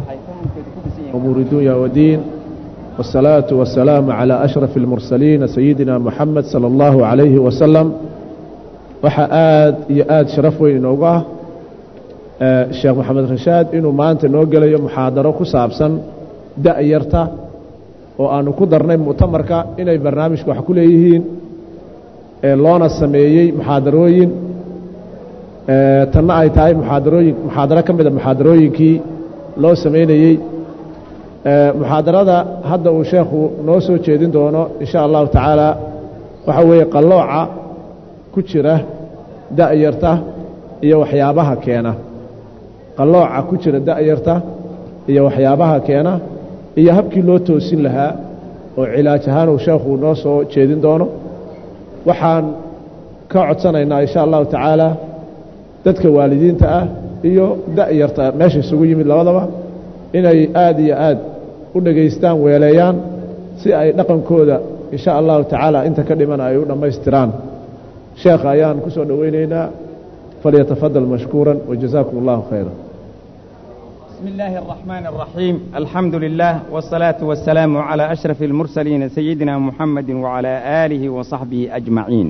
أمور الدنيا والدين والصلاة والسلام على أشرف المرسلين سيدنا محمد صلى الله عليه وسلم waxa aad iyo aad sharaf weyn inoogu ah sheekh maxamed rashaad inuu maanta noo gelayo muxaadaro ku saabsan da'yarta oo aanu ku darnay mu'tamarka inay barnaamijka wax ku leeyihiin loona sameeyey muxaadarooyin tanna ay tahay muxaadarooyin muxaadaro ka mida muxaadarooyinkii loo samaynayey muxaadarada hadda uu sheekhu noo soo jeedin doono in sha allahu tacaala waxa weeye qallooca ku jira da'yarta iyo waxyaabaha keena qallooca ku jira da'yarta iyo waxyaabaha keena iyo habkii loo toosin lahaa oo cilaaj ahaan uu sheekhu noo soo jeedin doono waxaan ka codsanaynaa in sha allahu tacaala dadka waalidiinta ah iyo da'yarta meesha isugu yimid labadaba inay aad iyo aad u dhegaystaan weeleeyaan si ay dhaqankooda in sha allahu tacaala inta ka dhiman ay u dhammaystiraan sheekha ayaan ku soo dhoweynaynaa falyatafadal mashkuura wajazaakum allahu khayra بسم الله الرحمن الرحيم الحمد لله والصلاة والسلام على أشرف المرسلين سيدنا محمد وعلى آله وصحبه أجمعين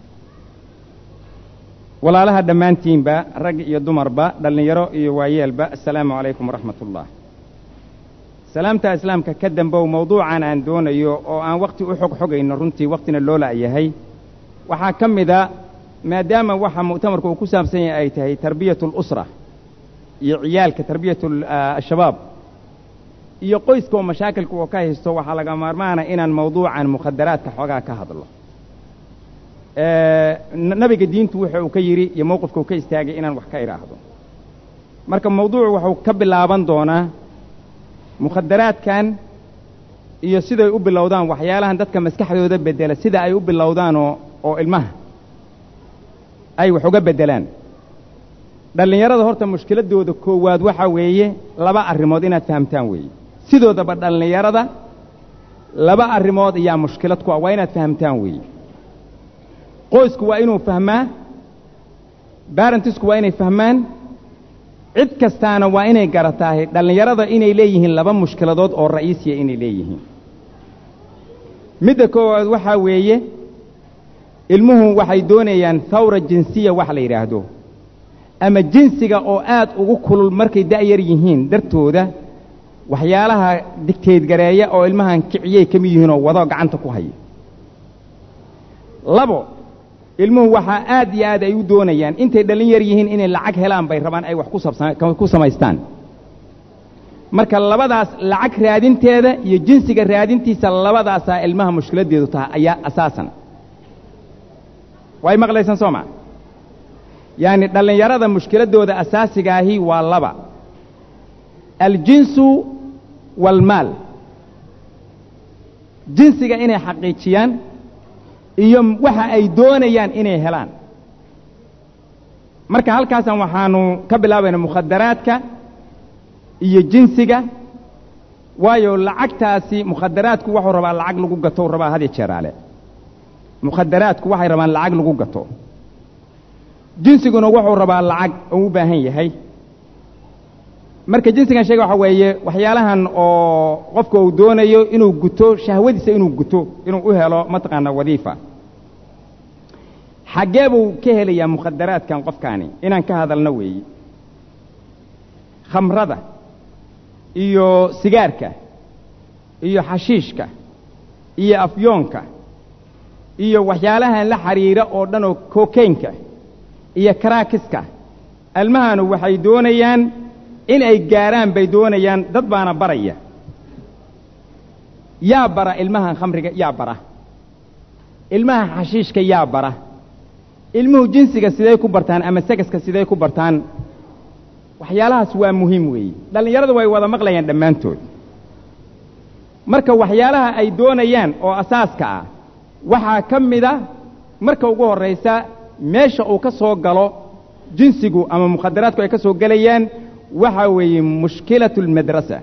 walaalaha dhammaantiinba rag iyo dumarba dhallinyaro iyo waayeelba assalaamu calaykum waraxmat ullah salaamta islaamka ka dambow mawduucan aan doonayo oo aan wakhti u xog xogayno runtii wakhtina loo la'yahay waxaa ka mida maadaama waxa mu'tamarku uu ku saabsan yahay ay tahay tarbiyatu alusra iyo ciyaalka tarbiyatu ashabaab iyo qoyska oo mashaakilka oo ka haysto waxaa laga maarmaana inaan mawduucan mukhadaraadka xoogaa ka hadlo nabiga diintu wuxa uu ka yidhi iyo mowqifka uu ka istaagay inaan wax ka idhaahdo marka mawduucu wuxuu ka bilaaban doonaa mukhadaraadkan iyo siday u bilowdaan waxyaalahan dadka maskaxdooda beddela sida ay u bilowdaanoo oo ilmaha ay wax uga beddelaan dhallinyarada horta mushkiladdooda koowaad waxaa weeye laba arrimood inaad fahamtaan weeye sidoodaba dhallinyarada laba arrimood ayaa mushkilad ku ah waa inaad fahamtaan weeye qoysku waa inuu fahmaa barentisku waa inay fahmaan cid kastaana waa inay garataahay dhallinyarada inay leeyihiin laba mushkiladood oo ra'iisiya inay leeyihiin midda koowaad waxaa weeye ilmuhu waxay doonayaan hawra jinsiya wax la yidhaahdo ama jinsiga oo aad ugu kulul markay da'yar yihiin dartooda waxyaalaha digteedgareeya oo ilmahan kiciyay ka mid yihiin oo wado gacanta ku haya labo ilmuhu waxaa aad iyo aad ay u doonayaan intay dhallin yar yihiin inay lacag helaan bay rabaan ay wax ku samaystaan marka labadaas lacag raadinteeda iyo jinsiga raadintiisa labadaasaa ilmaha mushkiladdeedu tahay ayaa asaasan way maqlaysaan soo maa yacni dhallinyarada mushkiladdooda asaasigaahi waa laba aljinsu waalmaal jinsiga inay xaqiijiyaan iyo waxa ay doonayaan inay helaan marka halkaasan waxaanu ka bilaabaynaa mukhadaraadka iyo jinsiga waayo lacagtaasi mukhadaraadku wuxuu rabaa lacag lagu gato u rabaa hadiyo jeeraale mukhadaraadku waxay rabaan lacag lagu gato jinsiguna wuxuu rabaa lacag oo u baahan yahay marka jinsigan sheega waxa weeye waxyaalahan oo qofka uu doonayo inuu guto shahwadiisa inuu guto inuu u helo mataqaana wadiifa xaggee buu ka helayaa mukhadaraadkan qofkaani inaan ka hadalno weeye khamrada iyo sigaarka iyo xashiishka iyo afyoonka iyo waxyaalahan la xidhiira oo dhan oo kokaynka iyo karaakiska almahanu waxay doonayaan in ay gaaraan bay doonayaan dad baana baraya yaa bara ilmahan khamriga yaa bara ilmaha xashiishka yaa bara ilmuhu jinsiga siday ku bartaan ama segaska siday ku bartaan waxyaalahaas waa muhiim weeye dhallinyaradu way wada maqlayaan dhammaantood marka waxyaalaha ay doonayaan oo asaaska ah waxaa ka mida marka ugu horraysa meesha uu ka soo galo jinsigu ama mukhadaraadku ay ka soo gelayaan waxaa weeye mushkilatu almadrasa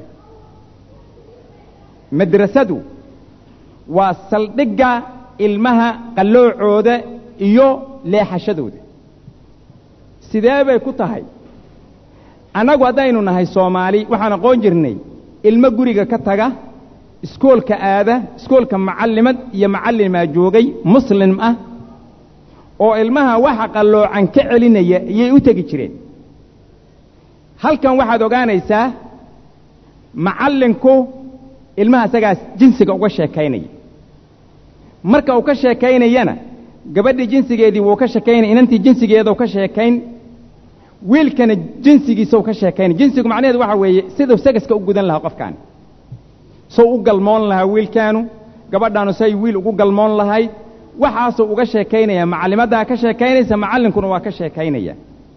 madrasadu waa saldhigga ilmaha qalloocooda iyo leexashadooda sidee bay ku tahay annagu haddaynu nahay soomaali waxaan aqoon jirnay ilmo guriga ka taga iskoolka aada iskoolka macallimad iyo macallimaa joogay muslim ah oo ilmaha waxa qalloocan ka celinaya ayay u tegi jireen halkan waxaad ogaanaysaa macallinku ilmaha isagaas jinsiga uga sheekaynaya marka uu ka sheekaynayana gabadhii jinsigeedii wuu ka sheekaynaya inantii jinsigeedau ka sheekayn wiilkana jinsigiisau ka sheekaynay jinsigu macnaheedu waxa weeye siduu sagaska u gudan lahaa qofkaani sow u galmoon lahaa wiilkaanu gabadhaanu say wiil ugu galmoon lahayd waxaasuu uga sheekaynaya macallimaddaa ka sheekaynaysa macallinkuna waa ka sheekaynaya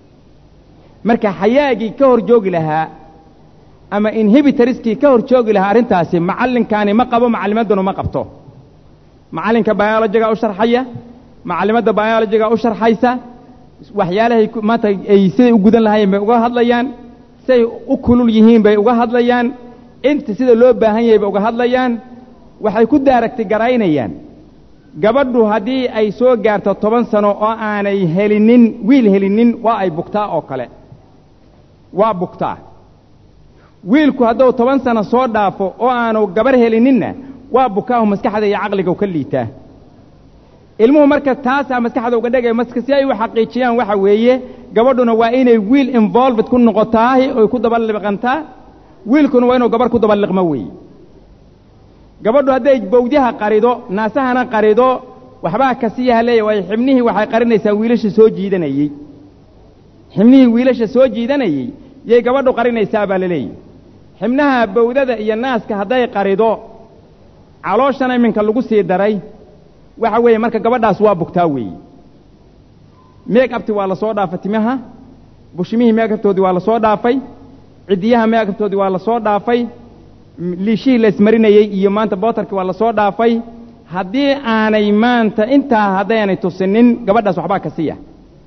marka xayaagii ka hor joogi lahaa ama inhibitariskii ka hor joogi lahaa arrintaasi macallinkaani ma qabo macallimadduna ma qabto macallinka biolojigaa u sharxaya macallimadda biolojigaa u sharxaysa waxyaalahay maanta ay siday u gudan lahaayeen bay uga hadlayaan siday u kulul yihiin bay uga hadlayaan inta sida loo baahan yahay bay uga hadlayaan waxay ku daaragti garaynayaan gabadhu haddii ay soo gaarto toban sano oo aanay helinin wiil helinin waa ay bugtaa oo kale waa bugtaa wiilku hadduu toban sano soo dhaafo oo aanu gabar helininna waa bukaahu maskaxda iyo caqliga ka liitaa ilmuhu marka taasaa maskaxda uga dhegaya maska si ay u xaqiijiyaan waxa weeye gabadhuna waa inay wiil involved ku noqotaahi oy ku dabaliqantaa wiilkuna waa inuu gabarh ku dabaliqmo weeye gabadhu hadday bawdyaha qarido naasahana qarido waxbaa kasiyaha leeya waayo xibnihii waxay qarinaysaa wiilasha soo jiidanayey xibnihii wiilasha soo jiidanayey yay gabadhu qarinaysaa baa la leeyahy xibnaha bawdada iyo naaska hadday qarido calooshana iminka lagu sii daray waxa weeye marka gabadhaas waa bugtaa weeye meeg abti waa la soo dhaafay timaha bushimihii meegabtoodii waa la soo dhaafay ciddiyaha meegabtoodii waa la soo dhaafay liishihii la ismarinayey iyo maanta bootarkii waa la soo dhaafay haddii aanay maanta intaa haddaynay tusinin gabadhaas waxbaa ka siiya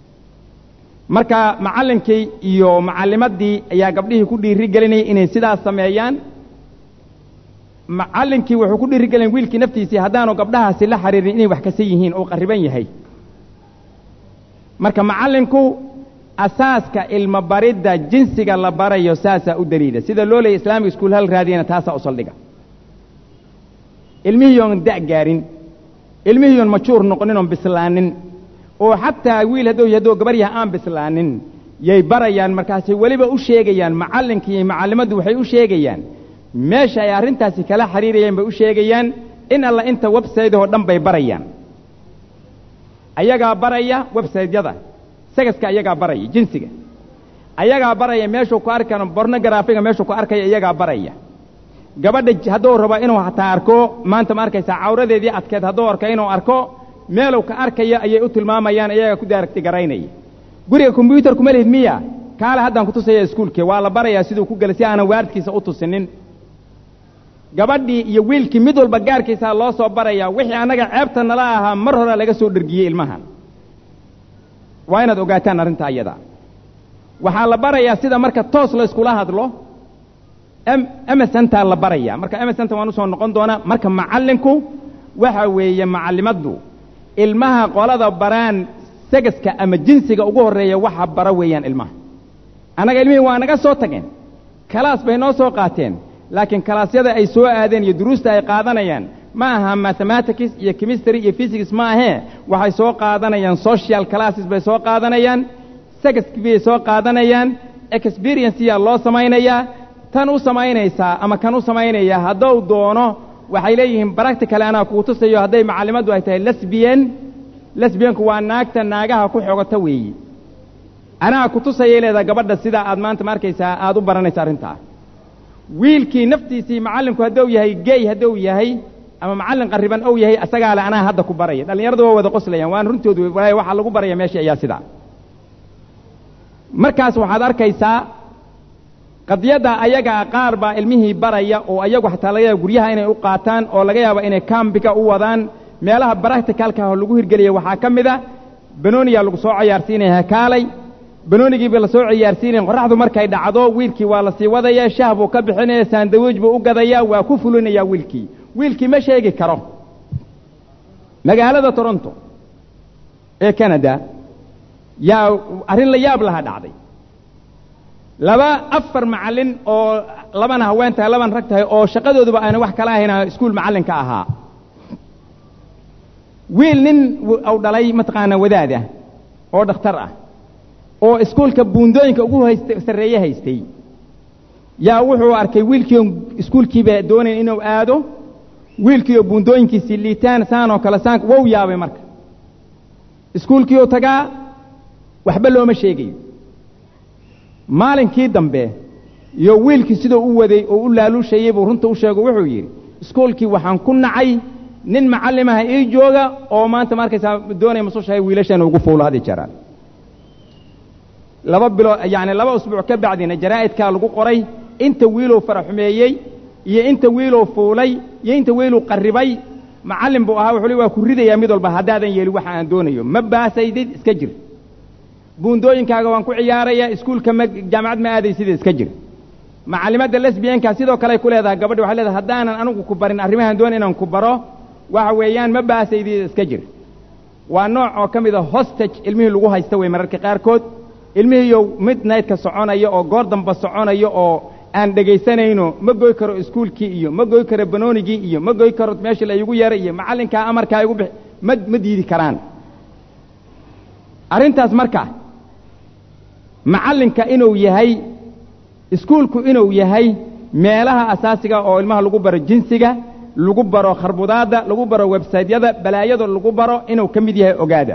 marka macallinkii iyo macallimaddii ayaa gabdhihii ku dhiiri gelinayay inay sidaas sameeyaan macallinkii wuxuu ku dhiiri gelin wiilkii naftiisii haddaanu gabdhahaasi la xiriirin inay wax kasa yihiin oo qarriban yahay marka macallinku asaaska ilmo baridda jinsiga la barayo saasaa u daliida sida loo leeyay islaamiga iskuul hal raadiyana taasaa u saldhiga ilmihiiyoon da' gaarin ilmihiiyoon majuur noqonin oon bislaanin oo xataa wiil hadduu hadduu gabar yaha aan bislaanin yay barayaan markaasay weliba u sheegayaan macallinkii iyo macallimaddu waxay u sheegayaan meesha ay arrintaasi kala xiriirayeen bay u sheegayaan in alla inta websaytehoo dhan bay barayaan ayagaa baraya websaytyada sagaska ayagaa baraya jinsiga ayagaa baraya meeshuu ku arkan bornograafiga meeshuu ku arkaya iyagaa baraya gabadha hadduu rabo inuu hataa arko maanta ma arkaysaa cawradeedii adkeed hadduu arko inuu arko meelow ka arkaya ayay u tilmaamayaan iyagaa ku daaragti garaynaya guriga kombyuutar kuma lihid miya kaale haddaan ku tusaya iskuulkii waa la barayaa siduu ku gelay si aanan waaridkiisa u tusinin gabadhii iyo wiilkii mid walba gaarkiisaa loo soo barayaa wixii annaga ceebta nala ahaa mar horaa laga soo dhergiyey ilmahan waa inaad ogaataan arrintaa iyada waxaa la barayaa sida marka toos la yskula hadlo emesontaa la barayaa marka emesonta waan usoo noqon doonaa marka macallinku waxa weeye macallimaddu ilmaha qolada baraan sagaska ama jinsiga ugu horreeya waxa bara weeyaan ilmaha annaga ilmihii waa naga soo tageen kalaas bay noo soo qaateen laakiin kalaasyada ay soo aadeen iyo duruusta ay qaadanayaan ma aha mathematics iyo chemistry iyo physics ma ahee waxay soo qaadanayaan social classes bay soo qaadanayaan sagaski bay soo qaadanayaan experienceyaa loo samaynayaa tan u samaynaysaa ama kan u samaynaya hadduu doono waxay leeyihiin practical anaa kuu tusayo hadday macallimaddu ay tahay lesbian lesbianku waa naagta naagaha ku xogota weeyi anaa ku tusayay leedaha gabadha sidaa aad maanta ma arkaysaa aad u baranaysa arrintaa wiilkii naftiisii macallinku hadduu yahay gey hadduu yahay ama macallin qarriban ou yahay asagaa le anaa hadda ku baraya dhallinyaradu waa wada qoslayaan waan runtoodu walaahi waxaa lagu baraya meesha ayaa sidaa markaas waxaad arkaysaa qadiyadda ayagaa qaar baa ilmihii baraya oo ayagu xataa laga yaaba guryaha inay u qaataan oo laga yaaba inay kambiga u wadaan meelaha baracticalka oo lagu hirgelaya waxaa ka mid a banooniyaa lagu soo cayaarsiinaya hakaalay banoonigiiba la soo ciyaarsiinaya qorraxdu markay dhacdo wiilkii waa la sii wadaya shaah buu ka bixinaya saandawiij buu u gadayaa waa ku fulinayaa wiilkii wiilkii ma sheegi karo magaalada toronto ee canada yaa arrin la yaab laha dhacday laba afar macallin oo labana haween tahay labana rag tahay oo shaqadooduba ayna wax kala ahayn iskuul macallinka ahaa wiil nin u dhalay mataqaanaa wadaad ah oo dhakhtar ah oo iskuulka buundooyinka ugu haysta sarreeye haystay yaa wuxuu arkay wiilkiioo iskuulkiiba doonayn inuu aado wiilkiioo buundooyinkiisii liitaan saanoo kale saan wou yaabay marka iskuulkiioo tagaa waxba looma sheegayo maalinkii dambe iyo wiilkii siduu u waday oo u laaluushayey buu runta u sheego wuxuu yidhi iskuulkii waxaan ku nacay nin macallimaha ii jooga oo maanta markaysaa doonaya masushahay wiilashan ugu fuulo hadi jaraan laba bilo yacni laba usbuuc ka bacdina jaraa'idkaa lagu qoray inta wiilow faraxumeeyey iyo inta wiilow fuulay iyo inta wiilow qarribay macallin buu ahaa wuxuu li waa ku ridayaa mid walba haddaadan yeelin waxa aan doonayo ma baasaydid iska jir buundooyinkaaga waan ku ciyaaraya iskuulka ma jaamacad ma aadaysida iska jir macallimadda lesbiyanka sidoo kale ay ku leedahay gabadhi waxay leedahay haddaanan anigu ku barin arrimahan doon inaan ku baro waxa weeyaan ma baasaydid iska jir waa nooc oo ka mid a hostage ilmihii lagu haysta wey mararka qaarkood ilmihiiyo midnightka soconaya oo goor damba soconaya oo aan dhegaysanayno ma goy karo iskuulkii iyo ma goy karo banoonigii iyo ma goy karo meeshii la igu yeeray iyo macallinkaa amarkaa igu bixi ma ma diidi karaan arrintaas marka macallinka inuu yahay iskuulku inuu yahay meelaha asaasiga oo ilmaha lagu baro jinsiga lagu baro kharbudaadda lagu baro websaytyada balaayada lagu baro inuu ka mid yahay ogaada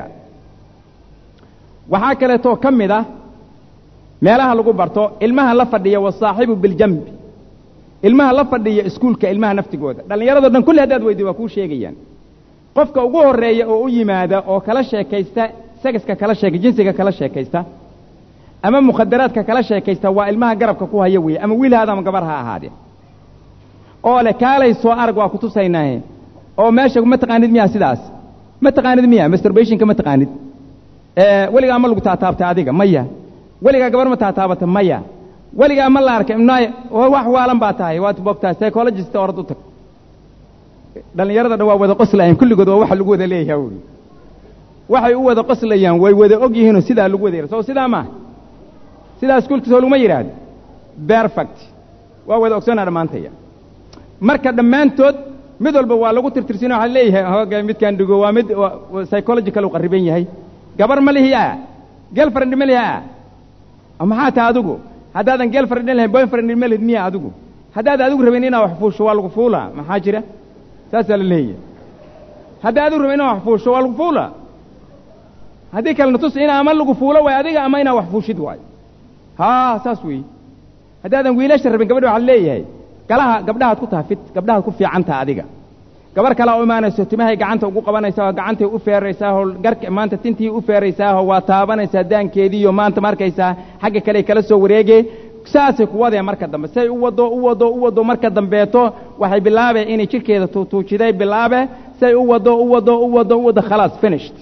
waxaa kaleetoo ka mid ah meelaha lagu barto ilmaha la fadhiya wasaaxibu biljambi ilmaha la fadhiya iskuulka ilmaha naftigooda dhallinyaradoo dhan kulli haddaad weydi waa kuu sheegayaan qofka ugu horreeya oo u yimaada oo kala sheekaysta segaska kala sheeka jinsiga kala sheekaysta ama mukhadaraadka kala sheekaysta waa ilmaha garabka ku haya weeye ama wiilhaada ama gabar ha ahaadee oo leh kaalay soo arag waa ku tusaynaahe oo meesha ma taqaanid miyaa sidaas ma taqaanid miya masturbationka ma taqaanid weligaa ma lagu taataabtay adiga maya weligaa gabar ma taataabata maya weligaa ma la arkay mnay wax waalan baa tahay waad bogtaa psychologist orad u tag dhallinyarada dhan waa wada qoslayaan kulligood waa waxa lagu wada leeyahay uri waxay u wada qoslayaan way wada og yihiinoo sidaa lagu wada yara soo sidaa maaha sidaa iskuulka soo laguma yidhaahdo perfect waa wada ogsoonaa dhammaantaya marka dhammaantood mid walba waa lagu tirtirsina waxaa leeyahay hooga midkaan dhigo waa mid psychological u qarriban yahay gabar ma lihi a gelfriend ma lihi a maxaa taha adigu haddaadan gelfriend lahayn boyfriend ma lihid miya adigu haddaad adigu rabin inaad wax fuusho waa lagu fuulaa maxaa jira saasaa la leeyahay haddaa adigu rabin inaad wax fuusho waa lagu fuulaa haddii kalena tus in ama lagu fuulo waay adiga ama inaad wax fuushid waayo haa saas weeye haddaadan wiilasha rabin gabadha waxaa leeyahay galaha gabdhahaad ku taha fit gabdhahaad ku fiicantaha adiga gabar kalea u imaanayso timahay gacanta ugu qabanaysaao gacantay u feeraysaao garka maanta tintii u feeraysaaho waa taabanaysaa daankeediiyo maanta markaysaa xagga kale kala soo wareegee saasay ku wadeen marka dambe say u wado u wado u wado marka dambeeto waxay bilaabeen inay jidhkeeda tuutuujiday bilaabe say u wado u wado u wado u wado khalaas finished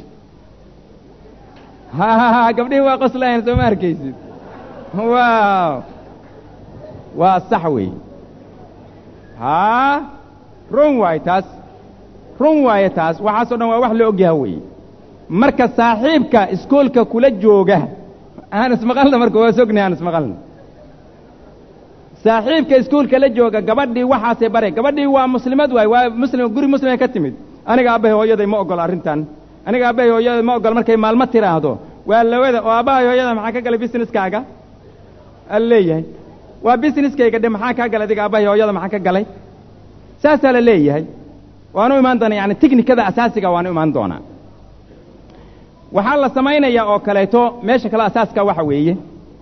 ha gabdhihii waa qoslayan soo ma arkaysid waaw waa sax weeye haa run waaye taas run waaye taas waxaasoo dhan waa wax la ogyaha weeye marka saaxiibka iskoolka kula jooga aan ismaqalna marka waa sogni aan ismaqalna saaxiibka iskuolka la jooga gabadhii waxaasay bare gabadhii waa muslimad waay waa muslim guri muslimay ka timid aniga aabbahay hooyaday ma ogolo arrintan aniga aabbahay hooyaday ma ogolo markay maalmo tiraahdo waa lawada oo aabbahay hooyada maxaa ka galay businesskaaga al leeyahay waa busineskayga dhe maxaa kaa galay adiga aabbahay hooyada maxaa ka galay saasaa la leeyahay waanu imaan doonaa yani tiknikada asaasiga waanu imaan doonaa waxaa la samaynayaa oo kaleeto meesha kale asaaska waxa weeye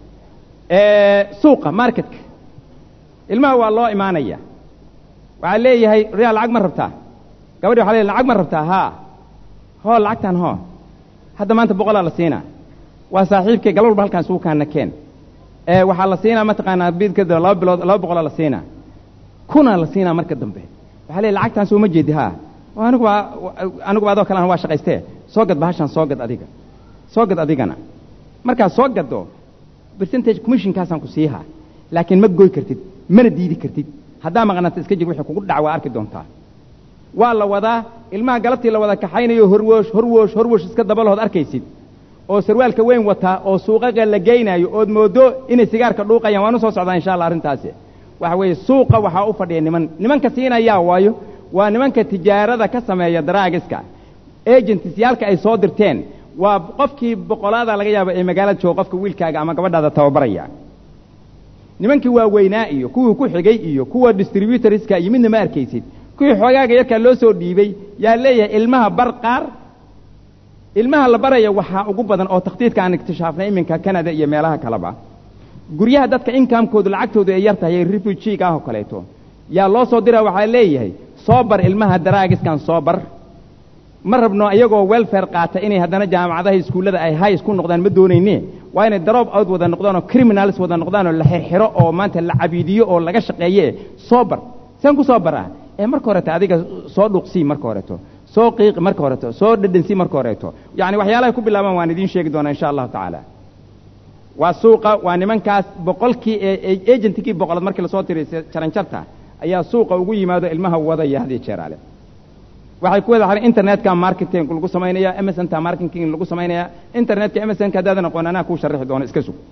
suuqa marketka ilmaha waa loo imaanaya waxaa leeyahay riyaa lacag ma rabtaa gabadhi waxa leeyahay lacag ma rabtaa haa hoo lacagtan hoo hadda maanta boqolaa la siinaa waa saaxiibkay gal walba halkaan suukaana keen waxaa la siinaa mataqaanaa bidkada laba bilood laba boqolaa la siinaa kunaa la siinaa marka dambe waxaa leeyahay lacagtaan soo ma jeedi haa anigu waa anigu adoo kalena waa shaqaystee soo gad bahashaan soo gad adiga soo gad adigana markaad soo gaddo percentage commissionkaasaan ku siihaa laakiin ma goy kartid mana diidi kartid haddaa maqnaata iska jir wixii kugu dhac waa arki doontaa waa la wadaa ilmaha galabtii la wada kaxaynayo horwoosh horwoosh horwoosh iska dabalahood arkaysid oo sarwaalka weyn wataa oo suuqaqa la geynaayo ood moodo inay sigaarka dhuuqayaan waan u soo socdaa insha allah arrintaasi waxa weeye suuqa waxaa u fadhiya niman nimanka siinayaa waayo waa nimanka tijaarada ka sameeya daraagiska agentisiyaalka ay soo dirteen waa qofkii boqolaada laga yaabo ee magaalada jooga qofka wiilkaaga ama gabadhaada tababaraya nimankii waaweynaa iyo kuwii ku xigay iyo kuwa distributorska iyo midna ma arkaysid kuwii xoogaaga yarkaa loo soo dhiibay yaa leeyahay ilmaha bar qaar ilmaha la baraya waxaa ugu badan oo takhtiidka aan iktishaafnay iminka canada iyo meelaha kaleba guryaha dadka inkamkoodu lacagtoodu ay yar tahay refujiga ah oo kaleeto yaa loo soo dira waxaa leeyahay soo bar ilmaha daraagiskan soo bar ma rabno iyagoo welfare qaata inay haddana jaamacadaha iskuullada ay high isku noqdaan ma doonayne waa inay daroob out wada noqdaan oo criminals wada noqdaan oo la xirxiro oo maanta la cabiidiyo oo laga shaqeeye soo bar saan ku soo baraa ee marka horeto adiga soo dhuqsii marka horeto soo qiiqi marka horeto soo dhadhansii marka horeeto yacni waxyaalahay ku bilaabaan waan idiin sheegi doonaa insha allahu tacaala waa suuqa waa nimankaas boqolkii ee agentigii boqolad markii lasoo tiray jaranjarta ayaa suuqa ugu yimaado ilmaha wadaya hadiyo jeeraale waxay ku wada xaran internetka marketing lagu samaynaya msnta marketing lagu samaynaya internetka msnka haddaadan aqoon anaa kuu sharixi doono iska sug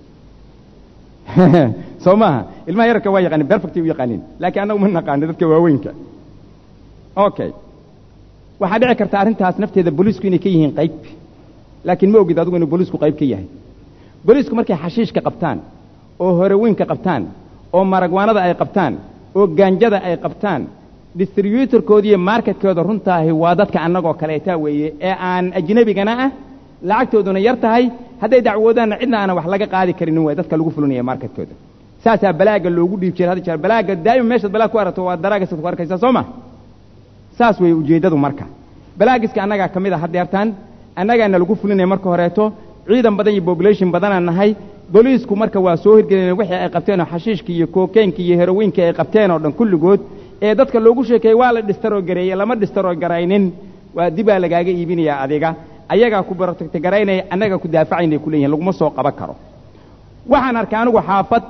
soo maaha ilmaha yararka waa yaqaanin perfectay u yaqaanin laakiin annagu ma naqaano dadka waaweynka okay waxaa dhici karta arrintaas nafteeda booliisku inay ka yihiin qayb laakiin ma ogid adigu inuu booliisku qayb ka yahay booliisku markay xashiishka qabtaan oo horeweynka qabtaan oo maragwaanada ay qabtaan oo gaanjada ay qabtaan distributorkooda iyo marketkooda runtaahi waa dadka annagoo kaleeta weeye ee aan ajnebigana ah lacagtooduna yar tahay hadday dacwoodaanna cidna aanan wax laga qaadi karinin way dadka lagu fulinaya marketkooda saasaa balaaga loogu dhiib jiray hadda jeer balaaga daa'ima meeshaad balaag ku aragto waa daraagisaad ku arkaysaa soo ma saas weeye ujeeddadu marka balaagiska annagaa ka mid a haddeertaan annagaana lagu fulinaya marka horeeto ciidan badan iyo population badanaan nahay booliisku marka waa soo hirgelinaya wixii ay qabteen oo xashiishka iyo kookeenka iyo herowiinka ay qabteen oo dhan kulligood ee dadka loogu sheekeeyey waa la dhistaroo gareeyey lama dhistaroo garaynin waa dibaa lagaaga iibinayaa adiga ayagaa ku barotagta garaynaya annagaa ku daafacaynay ku leeyihin laguma soo qaban karo waxaan arkay anigu xaafad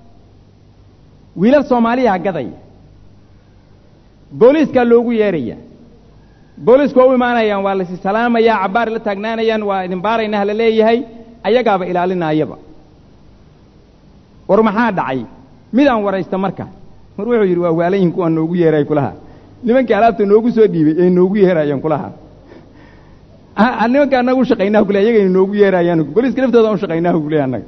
wiilal soomaaliyaa gadaya booliiskaa loogu yeeraya booliisku waa u imaanayaan waa lasi salaamayaa cabbaar la taagnaanayaan waa idin baaraynah la leeyahay ayagaaba ilaalinaayaba war maxaa dhacay midaan waraysta marka mar wuxuu yidhi waa waalayin kuwaan noogu yeeray kulaha nimankii alaabta noogu soo dhiibay ay noogu yeerayaan kulaha nimanka annaga u shaqaynaa kule ayagayna noogu yeerayaan booliiska laftooda u shaqaynaa kule annaga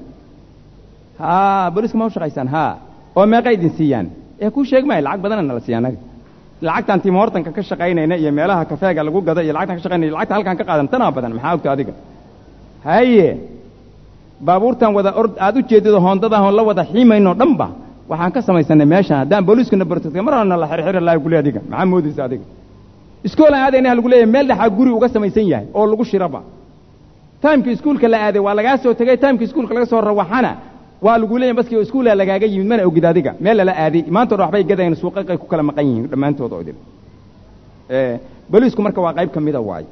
haa booliiska ma u shaqaysaan haa oo meeqa idin siiyaan ee kuu sheeg maayo lacag badana nala siiya annaga lacagtaan tiim hortanka ka shaqaynayna iyo meelaha kafeega lagu gado iyo lacagtaan ka shaqaynaya lacagta halkaan ka qaadan tanaa badan maxaa ogta adiga haye baabuurtan wada ord aad u jeedido hoondadaahon la wada xiimaynoo dhanba waxaan ka samaysanay meeshaan haddaan booliiskuna bartagtay mar horena la xirxiri lahay kule adiga maxaa moodaysa adiga iskoolaan aadayna lagu leeyahay meel dhexaa guri uga samaysan yahay oo lagu shiraba taimkii iskuulka la aaday waa lagaa soo tegey taimkii iskuulka laga soo rawaxana waa lagu leeyahay baskii iskuulaa lagaaga yimid mana ogid adiga meel lala aaday maanta dhan waxbay gadayaan suuqaqay ku kala maqan yihiin dhammaantood oo idin booliisku marka waa qayb ka mida waayo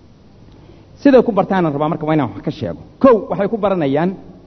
siday ku bartaanan rabaa marka waa inaan wax ka sheego kow waxay ku baranayaan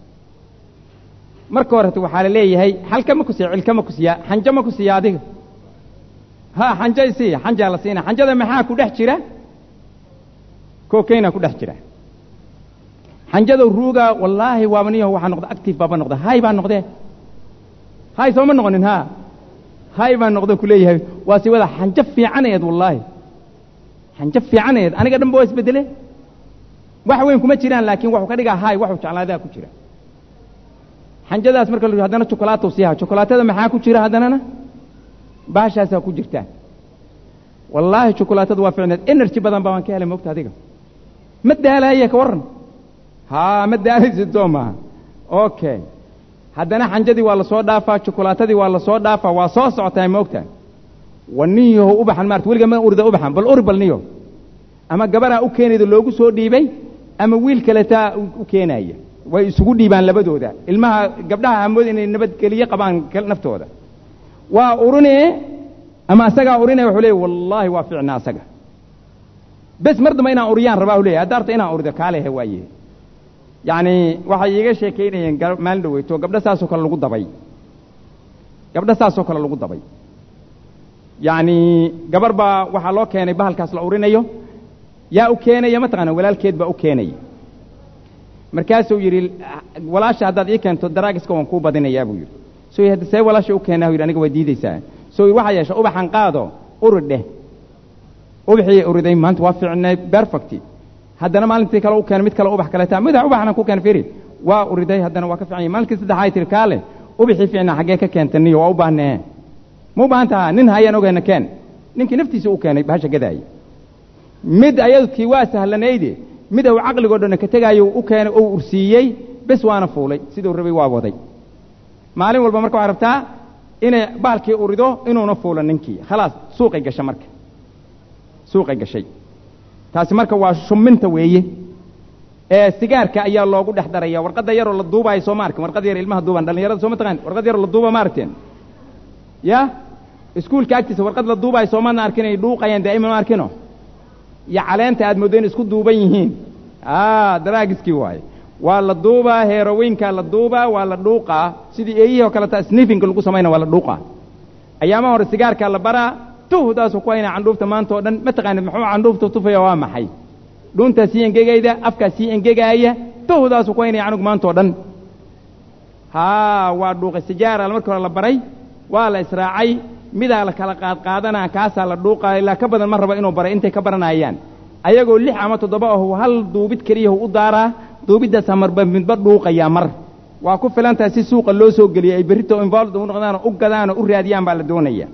marka horeta waxaa la leeyahay xalka ma ku siiya cilka ma ku siiya xanjo ma ku siiya adiga ha xanjo isiiya xanjaa la siina xanjada maxaa ku dhex jira kookeyna ku dhex jira xanjada ruuga wallaahi waaba niyaho waxaa noqda active baaba noqda hay baa noqdee hay sooma noqonin ha hay baa noqda ku leeyahay waa si wada xanjo fiicanayeed wallaahi xanjo fiicanayeed aniga dhanba waa isbedele wax weyn kuma jiraan laakiin wuxuu ka dhigaa hay waxuu jeclaadaa ku jira xanjadaas marka la haddana chocolaatou siiha chocolaatada maxaa ku jira haddanana baashaasaa ku jirtaa wallaahi chocolaatada waa ficneed energy badan baa waan ka helay moogta adiga ma daalaaye ka warran haa ma daalaysid soo maaha okay haddana xanjadii waa la soo dhaafaa chokolaatadii waa la soo dhaafaa waa soo socotaa moogta wa nin yahow ubaxan maarta weliga ma urida ubaxan bal uri bal niyo ama gabaraa u keenayda loogu soo dhiibay ama wiil kaletaa u keenaya way isugu dhiibaan labadooda ilmaha gabdhaha hamood inay nabadgeliye qabaan naftooda waa urinee ama asagaa urinaya wuxuu leeya wallaahi waa ficna asaga bes mar damba inaan uriyaan rabaa u leeyahy haddaarta inaan urido kaalehe waaye yacni waxay iiga sheekaynayeen maalin dhaweyto gabdho saasoo kale lagu dabay gabdho saasoo kale lagu dabay yacni gabar baa waxaa loo keenay bahalkaas la urinayo yaa u keenaya mataqaana walaalkeed baa u keenaya markaasuu yidhi walaasha haddaad ii keento daraagiska waan kuu badinayaa buu yidhi soo hadda see walaasha u keenaa yidhi aniga waa diidaysaa soo waxaa yeesha ubaxan qaado urid dheh ubaxii uriday maanta waa fiicnay perfecti haddana maalintii kale u keenay mid kale ubax kaleeta mida ubaxna ku keen firi waa uriday haddana waa ka fiican yahay maalinkii saddexaay tiri kaale ubaxii fiicnaa xaggee ka keenta niyo waa u baahnee ma u baahan taha nin hayaan ogayna keen ninkii naftiisa u keenay bahasha gadaaya mid ayadkii waa sahlanayde mid uu caqligoo dhanna ka tegaayo u keenay ou ursiiyey bes waana fuulay siduu rabay waa waday maalin walba marka waxaa rabtaa inay baalkii urido inuuna fuulo ninkii khalaas suuqay gasha marka suuqay gashay taasi marka waa shuminta weeye ee sigaarka ayaa loogu dhex daraya warqadda yaroo la duubaayo soo ma arkin warqad yar ilmaha duubaan dhallinyarada soo ma taqaan warqad yaroo la duuba ma aragteen ya iskuulka agtiisa warqad la duubaayo soo maadna arkin ay dhuuqayaan daa'iman ma arkino iyo caleenta aad mooddo in isku duuban yihiin a daraagiskii waaye waa la duubaa heeroweynkaa la duubaa waa la dhuuqaa sidii eeyihii oo kaleta snifinka lagu samayna waa la dhuuqaa ayaamaha hore sigaarkaa la baraa tuhdaasuu ku haynaa candhuufta maanta oo dhan ma taqaanid muxuu candhuufta tufaya waa maxay dhuuntaa sii engegayda afkaa sii engegaaya tuhdaasuu ku haynaya canug maanta oo dhan haa waa dhuuqay sijaara markii hore la baray waa la israacay midaa la kala qaadqaadanaa kaasaa la dhuuqaa ilaa ka badan ma raba inuu baray intay ka baranayaan ayagoo lix ama toddoba ahu hal duubid keliyahu u daaraa duubiddaasaa marba midba dhuuqayaa mar waa ku filantahay si suuqa loo soo geliyay ay berrito involved u noqdaanoo u gadaanoo u raadiyaan baa la doonaya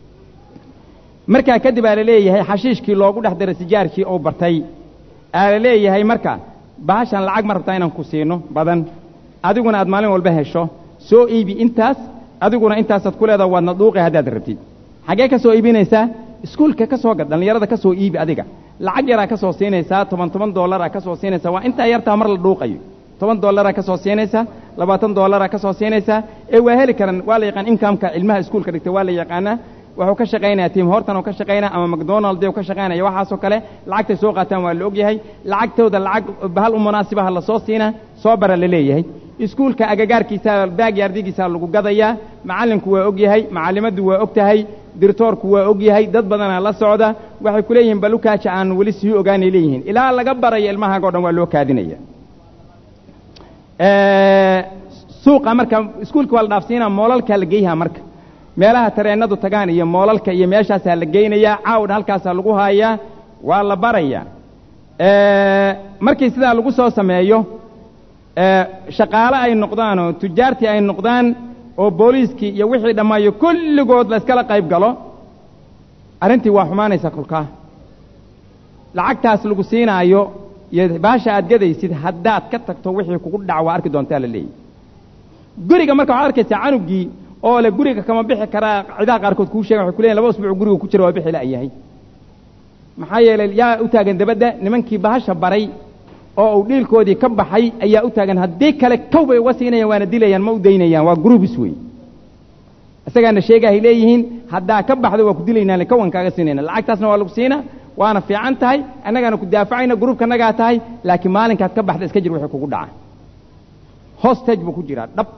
markaa kadib aa la leeyahay xashiishkii loogu dhex daray sijaarkii oo bartay aa la leeyahay marka bahashan lacag ma rabtaa inaan ku siino badan adiguna aad maalin walba hesho soo iibi intaas adiguna intaasaad ku leedaha waadna dhuuqi haddaad rabtid xaggee ka soo iibinaysaa iskuulka ka soo gad dhallinyarada ka soo iibi adiga lacag yaraa ka soo siinaysaa toban toban dollaraa ka soo siinaysaa waa intaa yartaa mar la dhuuqayo toban dollaraa ka soo siinaysaa labaatan dollaraa ka soo siinaysaa ee waa heli karan waa la yaqaan inkamka ilmaha iskuulka dhigta waa la yaqaanaa wuxuu ka shaqaynaya tiim hortan oo ka shaqaynaya ama macdonald oo ka shaqaynaya waxaasoo kale lacagtay soo qaataan waa la ogyahay lacagtooda lacag bahal u munaasibaha la soo siina soo bara la leeyahay iskuulka agagaarkiisa baagyaardigiisa lagu gadayaa macallinku waa og yahay macallimaddu waa og tahay dirtoorku waa og yahay dad badanaa la socda waxay ku leeyihiin balukaaja aan weli sii ogaanay leeyihiin ilaa laga barayo ilmahaago dhan waa loo kaadinaya suuqa marka iskuulka waa la dhaafsiinaa moolalkaa la geyhaa marka meelaha tareennadu tagaan iyo moolalka iyo meeshaasaa la geynayaa caawdha halkaasaa lagu haayaa waa la barayaa markii sidaa lagu soo sameeyo shaqaale ay noqdaan oo tujaartii ay noqdaan oo booliiskii iyo wixii dhammaayo kulligood la iskala qayb galo arrintii waa xumaanaysaa kolkaa lacagtaas lagu siinaayo iyo baasha aad gadaysid haddaad ka tagto wixii kugu dhac waa arki doontaa la leeyahy guriga marka waxaad arkaysaa canugii oo le guriga kama bixi karaa cidaha qaarkood kuu sheegan waxay ku leeyihin laba usbuuc guriga ku jira waa bixi la'yahay maxaa yeelay yaa u taagan dabadda nimankii bahasha baray oo uu dhiilkoodii ka baxay ayaa u taagan haddii kale kow bay uga siinayaan waana dilayaan ma u daynayaan waa grubis wey isagaana sheegahay leeyihiin haddaa ka baxdo waa ku dilaynaa kawan kaaga siinayna lacagtaasna waa lagu siina waana fiican tahay annagaana ku daafacayna gruubkanagaa tahay laakiin maalinkaad ka baxda iska jir wixii kugu dhaca hostage buu ku jiraa dhab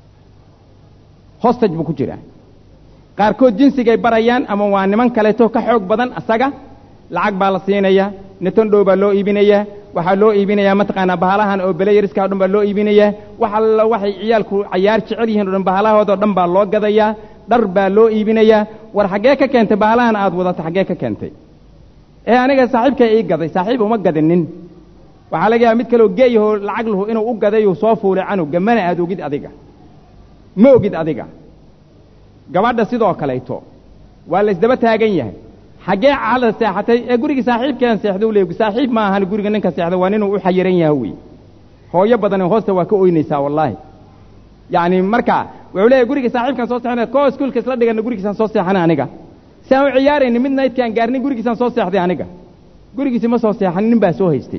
hostage buu ku jiraa qaarkood jinsigay barayaan ama waa niman kaleeto ka xoog badan asaga lacag baa la siinaya netondhow baa loo iibinayaa waxaa loo iibinayaa mataqaanaa bahalahan oo belayariska o dhan baa loo iibinayaa wax alla waxay ciyaalku cayaar jecel yihiin o dhan bahalahoodao dhan baa loo gadayaa dhar baa loo iibinayaa war xaggee ka keentay bahalahan aad wadato xaggee ka keentay ee aniga saaxiibkay ii gaday saaxiib uma gadinin waxaa laga yaaba mid kaleoo geeyahoo lacag lahu inuu u gadayuu soo fuulay canugga mana aad ogid adiga ma ogid adiga gabadha sidoo kalayto waa la isdaba taagan yahay xaggee caalada seexatay ee gurigii saaxiibkean seexda u leey saaxiib ma ahan guriga ninka seexda waa ninuu u xayiran yaha wey hooyo badan hoosta waa ka oynaysaa wallaahi yacni marka wuxuu leeyahy guriga saaxiibkaan soo seexanay koo iskuulka isla dhigana gurigiisaan soo seexanay aniga si aan u ciyaarayni mid naydkaan gaarnin gurigiisaan soo seexday aniga gurigiisi ma soo seexanin nin baa soo haystay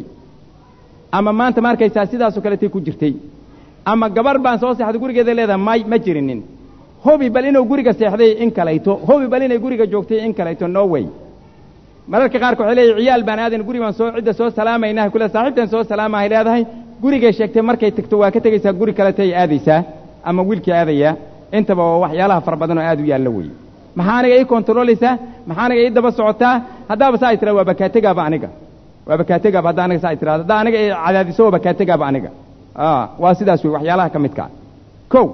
ama maanta ma arkaysaa sidaasoo kaletay ku jirtay ama gabar baan soo seexday gurigeeda leedahay may ma jirinin hobi bal inuu guriga seexday in kalayto hobi bal inay guriga joogtay in kalayto no way mararka qaarka waxay leeyahy ciyaal baan aadan guri baan soo cidda soo salaamaynaha kule saaxiibtan soo salaamahay leedahay gurigay sheegtay markay tagto waa ka tegaysaa guri kaletay aadaysaa ama wiilkii aadayaa intaba waa waxyaalaha fara badan oo aad u yaalla weeye maxaa aniga ii kontarolaysaa maxaa aniga ii daba socotaa haddaaba saa ay tiraa waa bakaategaaba aniga waa bakaategaaba haddaa aniga saa ay tirahdo haddaa aniga i cadaadiso waa bakaategaaba aniga waa sidaas wey waxyaalaha ka midkaa kow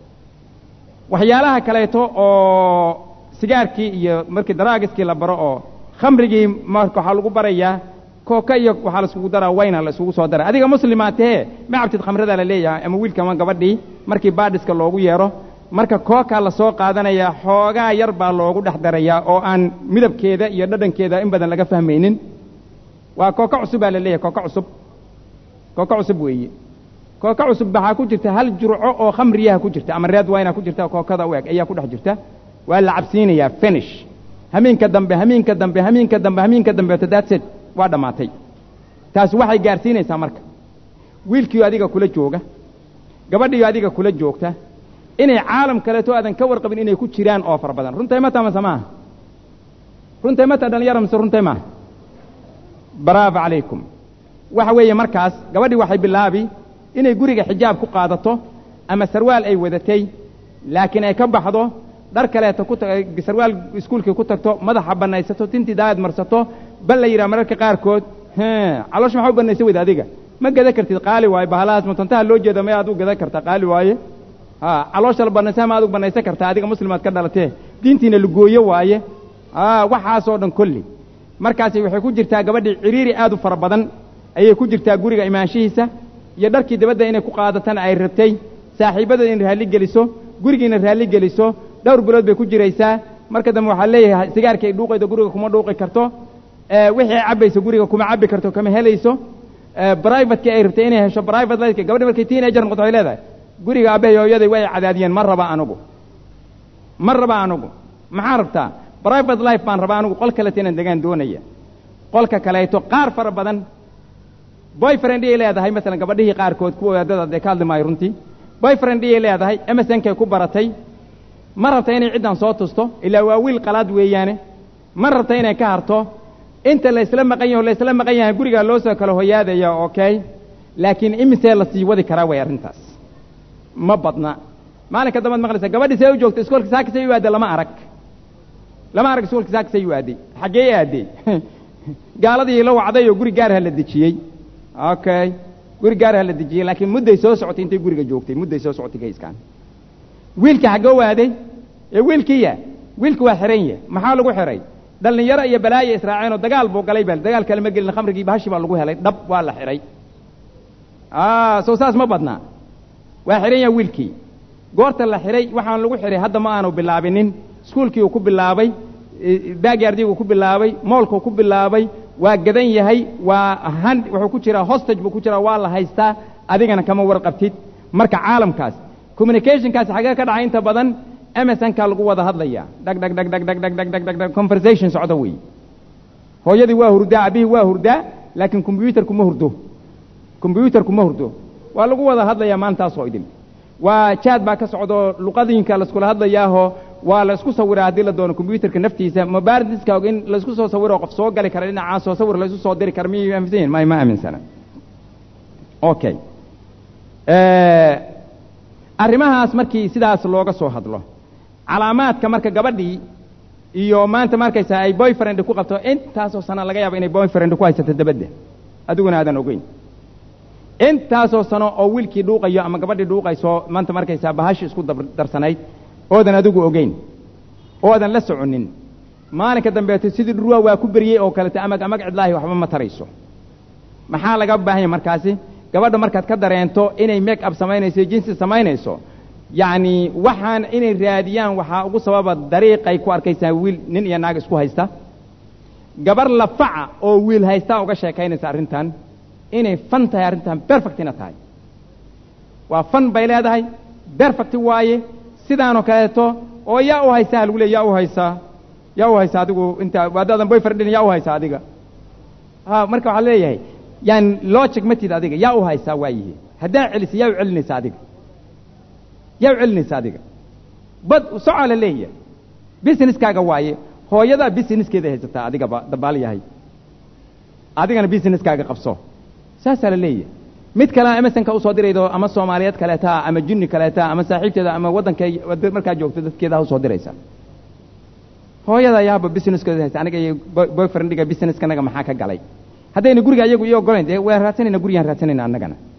waxyaalaha kaleeto oo sigaarkii iyo markii daraagiskii la baro oo khamrigii marka waxaa lagu barayaa kooka iyo waxaa laiskugu daraa wayna la isugu soo dara adiga muslimaa tahee ma cabtid khamradaa la leeyahay ama wiilka ama gabadhii markii baadhiska loogu yeedho marka kookaa la soo qaadanayaa xoogaa yar baa loogu dhex darayaa oo aan midabkeeda iyo dhadhankeeda in badan laga fahmaynin waa kooka cusub baa la leeyahay kooka cusub kooka cusub weeye kooka cusub waxaa ku jirta hal jurco oo khamriyaha ku jirta ama reed wayna ku jirta kookada u eg ayaa ku dhex jirta waa la cabsiinayaa finish hamiinka dambe hamiinka dambe hamiinka dambe hamiinka dambe tadaadseed waa dhammaatay taas waxay gaadhsiinaysaa marka wiilkiiyo adiga kula jooga gabadhiiyo adiga kula joogta inay caalam kaleeto aadan ka warqabin inay ku jiraan oo fara badan runtay ma tamase maaha runtay ma taa dhalinyara mise runtay maaha bravo calaykum waxa weeye markaas gabadhii waxay bilaabi inay guriga xijaab ku qaadato ama sarwaal ay wadatay laakiin ay ka baxdo dhar kaleeto ku sarwaal iskuulkii ku tagto madaxa bannaysato tintii daayad marsato bal la yidhaha mararka qaarkood caloosh maxaa u bannaysa weyda adiga ma gada kartid qaali waaye bahalahaas mutantaha loo jeeda may aad u gada kartaa qaali waaye ha caloosha la bannaysa ma aad u bannaysan kartaa adiga muslimaad ka dhalatee diintiina lagooyo waaye waxaasoo dhan kolli markaasi waxay ku jirtaa gabadhii ciriiri aad u fara badan ayay ku jirtaa guriga imaanshihiisa iyo dharkii dabadda inay ku qaadatana ay rabtay saaxiibadeeda in raalli geliso gurigiina raalli geliso dhowr bilood bay ku jiraysaa marka dambe waxaa leeyahay sigaarkii ay dhuuqaydo guriga kuma dhuuqi karto wixii ay cabbayso guriga kuma cabbi karto kama helayso brivatekii ay rabtay inay hesho private life gabadhi markay teenager noqoto waxay leedahay guriga aabbahay hooyaday way cadaadiyeen ma raba anugu ma raba anugu maxaa rabtaa private life baan rabaa anugu qol kaleeto inaan degaan doonaya qolka kaleeto qaar fara badan boyfriend iyay leedahay masalan gabadhihii qaarkood kuwa wadaadada dee ka hadli maayo runtii boyfriend iyay leedahay emersonkay ku baratay ma rabta inay ciddan soo tusto ilaa waa wiil qalaad weeyaane ma rabta inay ka harto inta la isla maqan yaho la isla maqan yahay gurigaa loo soo kala hoyaadaya okay laakiin imisee la sii wadi karaa way arrintaas ma badna maalinka dambaad maqlaysa gabadhii see u joogta iskoolka saakisay u aadday lama arag lama arag iskoolka saakisay u aadday xaggee aaday gaaladii la wacday oo guri gaarha la dejiyey okay guri gaarha la dejiyey laakiin mudday soo socotay intay guriga joogtay mudday soo socotay kayskaan wiilka xaggoo waaday ee wiilkiya wiilku waa xiran ya maxaa lagu xiray dhallinyaro iyo balaayo israaceen oo dagaal buu galay bal dagaal kale ma gelin khamrigii bahashi baa lagu helay dhab waa la xihay soo saas ma badnaa waa xihan yaha wiilkii goorta la xihay waxaan lagu xihay hadda ma aanu bilaabinin iskuulkii uu ku bilaabay baagyardiguu ku bilaabay moolkuu ku bilaabay waa gadan yahay waa han wuxuu ku jiraa hostage buu ku jiraa waa la haystaa adigana kama warqabtid marka caalamkaas communicationkaasi xagee ka dhacay inta badan emersonkaa lagu wada hadlayaa dhag dhag dhag dhag dhag dhag dhag dhag dhag dhag conversation socda weeye hooyadii waa hurdaa abihii waa hurdaa laakiin combyuutarku ma hurdo combyuutarku ma hurdo waa lagu wada hadlayaa maantaasoo idin waa jaad baa ka socdaoo luqadinka laiskula hadlayaaho waa la isku sawiraa haddii la doono combyuutarka naftiisa mobaardiska og in laisku soo sawiro qof soo gali kara dhinacaas oo sawir laisu soo diri kara miyay aaminsan yihin may ma aaminsana okay arrimahaas markii sidaas looga soo hadlo calaamaadka marka gabadhii iyo maanta markaysaa ay boyfriend ku qabto intaasoo sano laga yaabo inay boyfriend ku haysato dabadda adiguna aadan ogeyn intaasoo sano oo wiilkii dhuuqayo ama gabadhii dhuuqayso maanta markaysaa bahashi isku darsanayd oodan adigu ogeyn oodan la soconin maalinka dambeeto sidii dhurwaa waa ku beriyey oo kaleta amag amag cidlaahi waxba ma tarayso maxaa laga baahan yahay markaasi gabadha markaad ka dareento inay make up samaynayso jinsi samaynayso yacni waxaan inay raadiyaan waxaa ugu sababa dariiqay ku arkaysaa wiil nin iyo naag isku haysta gabar lafaca oo wiil haystaa uga sheekaynaysa arrintan inay fan tahay arrintan berfectina tahay waa fan bay leedahay berfect waaye sidaanoo kaleeto oo yaa u haysaa lagu leey yaa u haysaa yaa u haysaa adigu inta haddaadan boyfriendin yaa u haysaa adiga ha marka waxaa leeyahay yani logic ma tid adiga yaa u haysaa waayihi haddaa celisa yaa u celinaysa adiga yaa u celinaysa adiga bad socaa la leeyahay businesskaaga waaye hooyadaa businesskeeda haysataa adigaba dabaal yahay adigana businesskaaga qabso saasaa la leeyahay mid kalea emersonka usoo diraydo ama soomaaliyeed kaleetaa ama junni kaleetaa ama saaxiibteeda ama waddankay markaa joogto dadkeeda usoo diraysa hooyada yaaba businesskeeda haysa aniga iyo boyfriendiga businesskanaga maxaa ka galay haddayna guriga iyagu ii ogolayn dee waan raadsanayna gurigaan raadsanayna annagana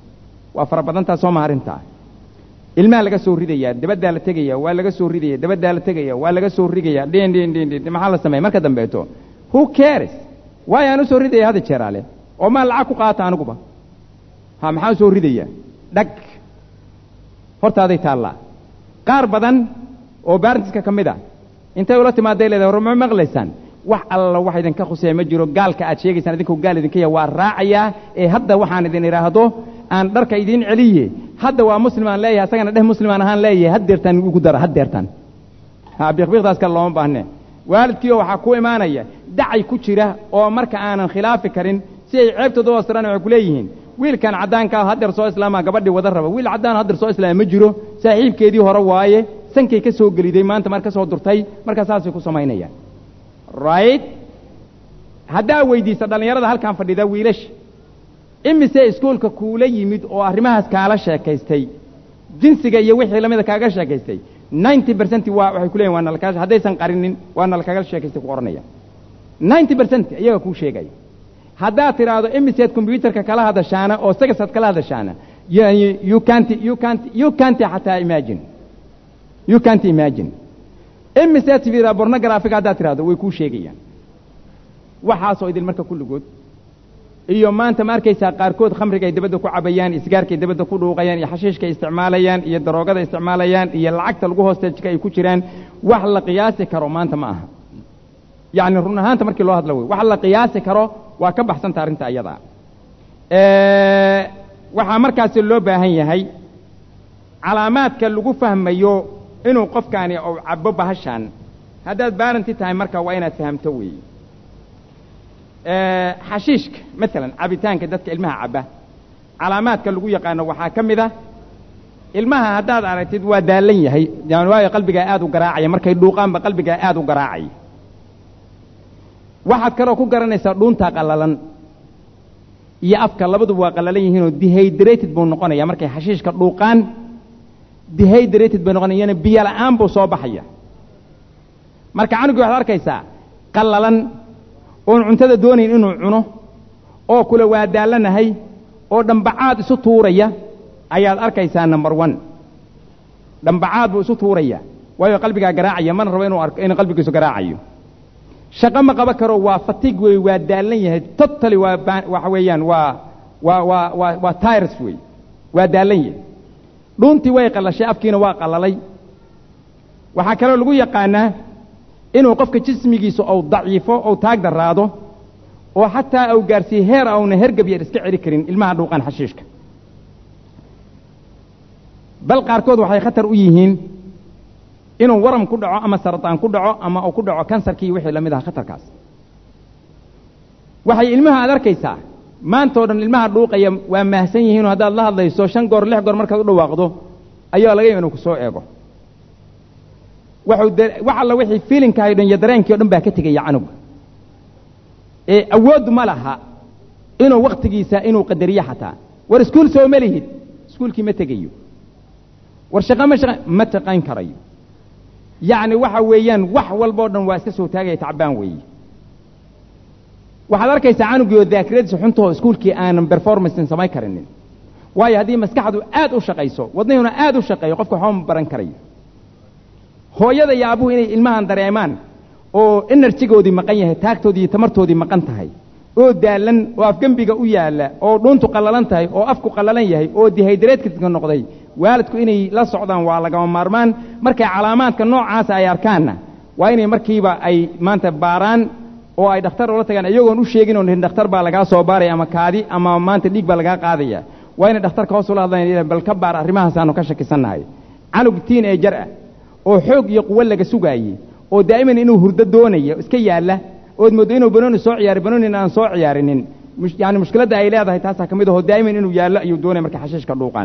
waa fara badantaa soo ma arrintaa ilmaha laga soo ridayaa dabaddaa la tegaya waa laga soo ridaya dabaddaa la tegaya waa laga soo rigaya dhin dhin dhin dhin maxaa la sameeya marka dambeeto who cares waayo aan u soo ridaya hadda jeeraale oo maa lacag ku qaata aniguba ha maxaan soo ridaya dhag hortaaday taallaa qaar badan oo baartiska ka mid a intay ula timaaday leedahay war ma maqlaysaan wax alla wax idinka khuseeya ma jiro gaalka aad sheegaysaan idinkoo gaal idinka yahay waa raacayaa ee hadda waxaan idin idhaahdo aan dharka idiin celiye hadda waa muslim aan leeyahay asagana dheh muslim aan ahaan leeyahay haddeertaan ugu dara haddeertaan ha biiqbiiqdaas kale looma baahne waalidkiioo waxaa ku imaanaya dacay ku jira oo marka aanan khilaafi karin si ay ceebtooda u astiraan waxay ku leeyihiin wiilkan caddaankaa haddeer soo islaamaa gabadhii wada raba wiil caddaan haddeer soo islaama ma jiro saaxiibkeedii hore waaye sankay ka soo geliday maanta mar ka soo durtay markaa saasay ku samaynayaan right haddaa weydiisa dhallinyarada halkan fadhida wiilasha imise iskuolka kuula yimid oo arrimahaas kaala sheekaystay jinsiga iyo wixii lamida kaaga sheekaystay ninety percent waa waxay ku leeyihin waa nalkaa haddaysan qarinin waa nalkaga sheekaystay ku odhanaya ninety percent iyaga kuu sheegaya haddaad tidhaahdo imiseed combyuutarka kala hadashaana oo sagasaad kala hadashaana yani you can't you can't you can't xataa imagine you can't imagine imiseed tividaa bornographiga haddaad tidhahdo way kuu sheegayaan waxaasoo idin marka kulligood iyo maanta ma arkaysaa qaarkood khamriga ay dabadda ku cabayaan isgaarkay dabadda ku dhuuqayaan iyo xashiishka ay isticmaalayaan iyo daroogada isticmaalayaan iyo lacagta lagu hoosteejka ay ku jiraan wax la qiyaasi karo maanta ma aha yacni run ahaanta markii loo hadla wey wax la qiyaasi karo waa ka baxsanta arrinta ayadaa waxaa markaasi loo baahan yahay calaamaadka lagu fahmayo inuu qofkaani uu cabo bahashaan haddaad baaranti tahay marka waa inaad fahamto weeye xashiishka maalan cabitaanka dadka ilmaha cabba calaamaadka lagu yaqaano waxaa ka mid ah ilmaha haddaad aragtid waa daallan yahay yani waayo qalbigaa aad u garaacaya markay dhuuqaanba qalbigaa aad u garaacaya waxaad kaloo ku garanaysaa dhuuntaa qallalan iyo afka labaduba waa qallalan yihiinoo dehydrated buu noqonaya markay xashiishka dhuuqaan dehydrated bay noqonaya yani biyo la'aan buu soo baxaya marka canugii waxaad arkaysaa qallalan oon cuntada doonayn inuu cuno oo kule waa daallanahay oo dhambacaad isu tuuraya ayaad arkaysaa number one dhambacaad buu isu tuuraya waayo qalbigaa garaacaya mana rabo inuu arko inuu qalbigiisu garaacayo shaqo ma qaban karo waa fatig wey waa daallan yahay totally waa waxa weeyaan waa waa waa waa waa tires wey waa daallan yahay dhuuntii way qallashay afkiina waa qallalay waxaa kaloo lagu yaqaanaa inuu qofka jismigiisa ou daciifo ou taag daraado oo xataa au gaarsiiye heer auna hergab yar iska celi karin ilmaha dhuuqaan xashiishka bal qaarkood waxay khatar u yihiin inuu waram ku dhaco ama sarataan ku dhaco ama uu ku dhaco kansarkii wixii la mid aha khatarkaas waxay ilmaha aad arkaysaa maantao dhan ilmaha dhuuqaya waa mahsan yihiinoo haddaad la hadlayso shan goor lix goor markaad u dhawaaqdo ayaa laga yaba inuu ku soo eego waxuu wax alla wixii fiilinkahay dhan iyo dareenkii o dhan baa ka tegaya canuga ee awooddu ma laha inuu wakhtigiisa inuu qadariyo xataa war iskuul soo ma lihid iskuulkii ma tegayo war shaqo ma shaqa ma shaqayn karayo yacni waxa weeyaan wax walbao dhan waa iska soo taagaya tacbaan weeye waxaad arkaysaa canugii oo daakiradiisa xuntahoo iskuulkii aanan performancen samayn karinin waayo haddii maskaxdu aad u shaqayso wadnihuna aad u shaqeeyo qofka waxba ma baran karayo hooyada iyo abuhu inay ilmahan dareemaan oo enerjigoodii maqan yahay taagtoodii iyo tamartoodii maqan tahay oo daallan oo afgembiga u yaalla oo dhuuntu qallalan tahay oo afku qallalan yahay oo dihaydareedka noqday waalidku inay la socdaan waa lagama maarmaan markay calaamaadka noocaasa ay arkaanna waa inay markiiba ay maanta baaraan oo ay dhakhtar ula tagaan iyagoon u sheegin oo nihin dhakhtar baa lagaa soo baaraya ama kaadi ama maanta dhiig baa lagaa qaadaya waa inay dhakhtarka hoos ula hadlayan bal ka baar arrimahaasaanu ka shakisannahay canug tiin ee jar ah oo xoog iyo quwo laga sugaayey oo daa'iman inuu hurdo doonayo iska yaalla ood mooddo inuu banooni soo ciyaaray banoonina aan soo ciyaarinin yani mushkiladda ay leedahay taasaa ka mid ahoo daa'iman inuu yaallo ayuu doonaya markay xashiishka dhuuqaan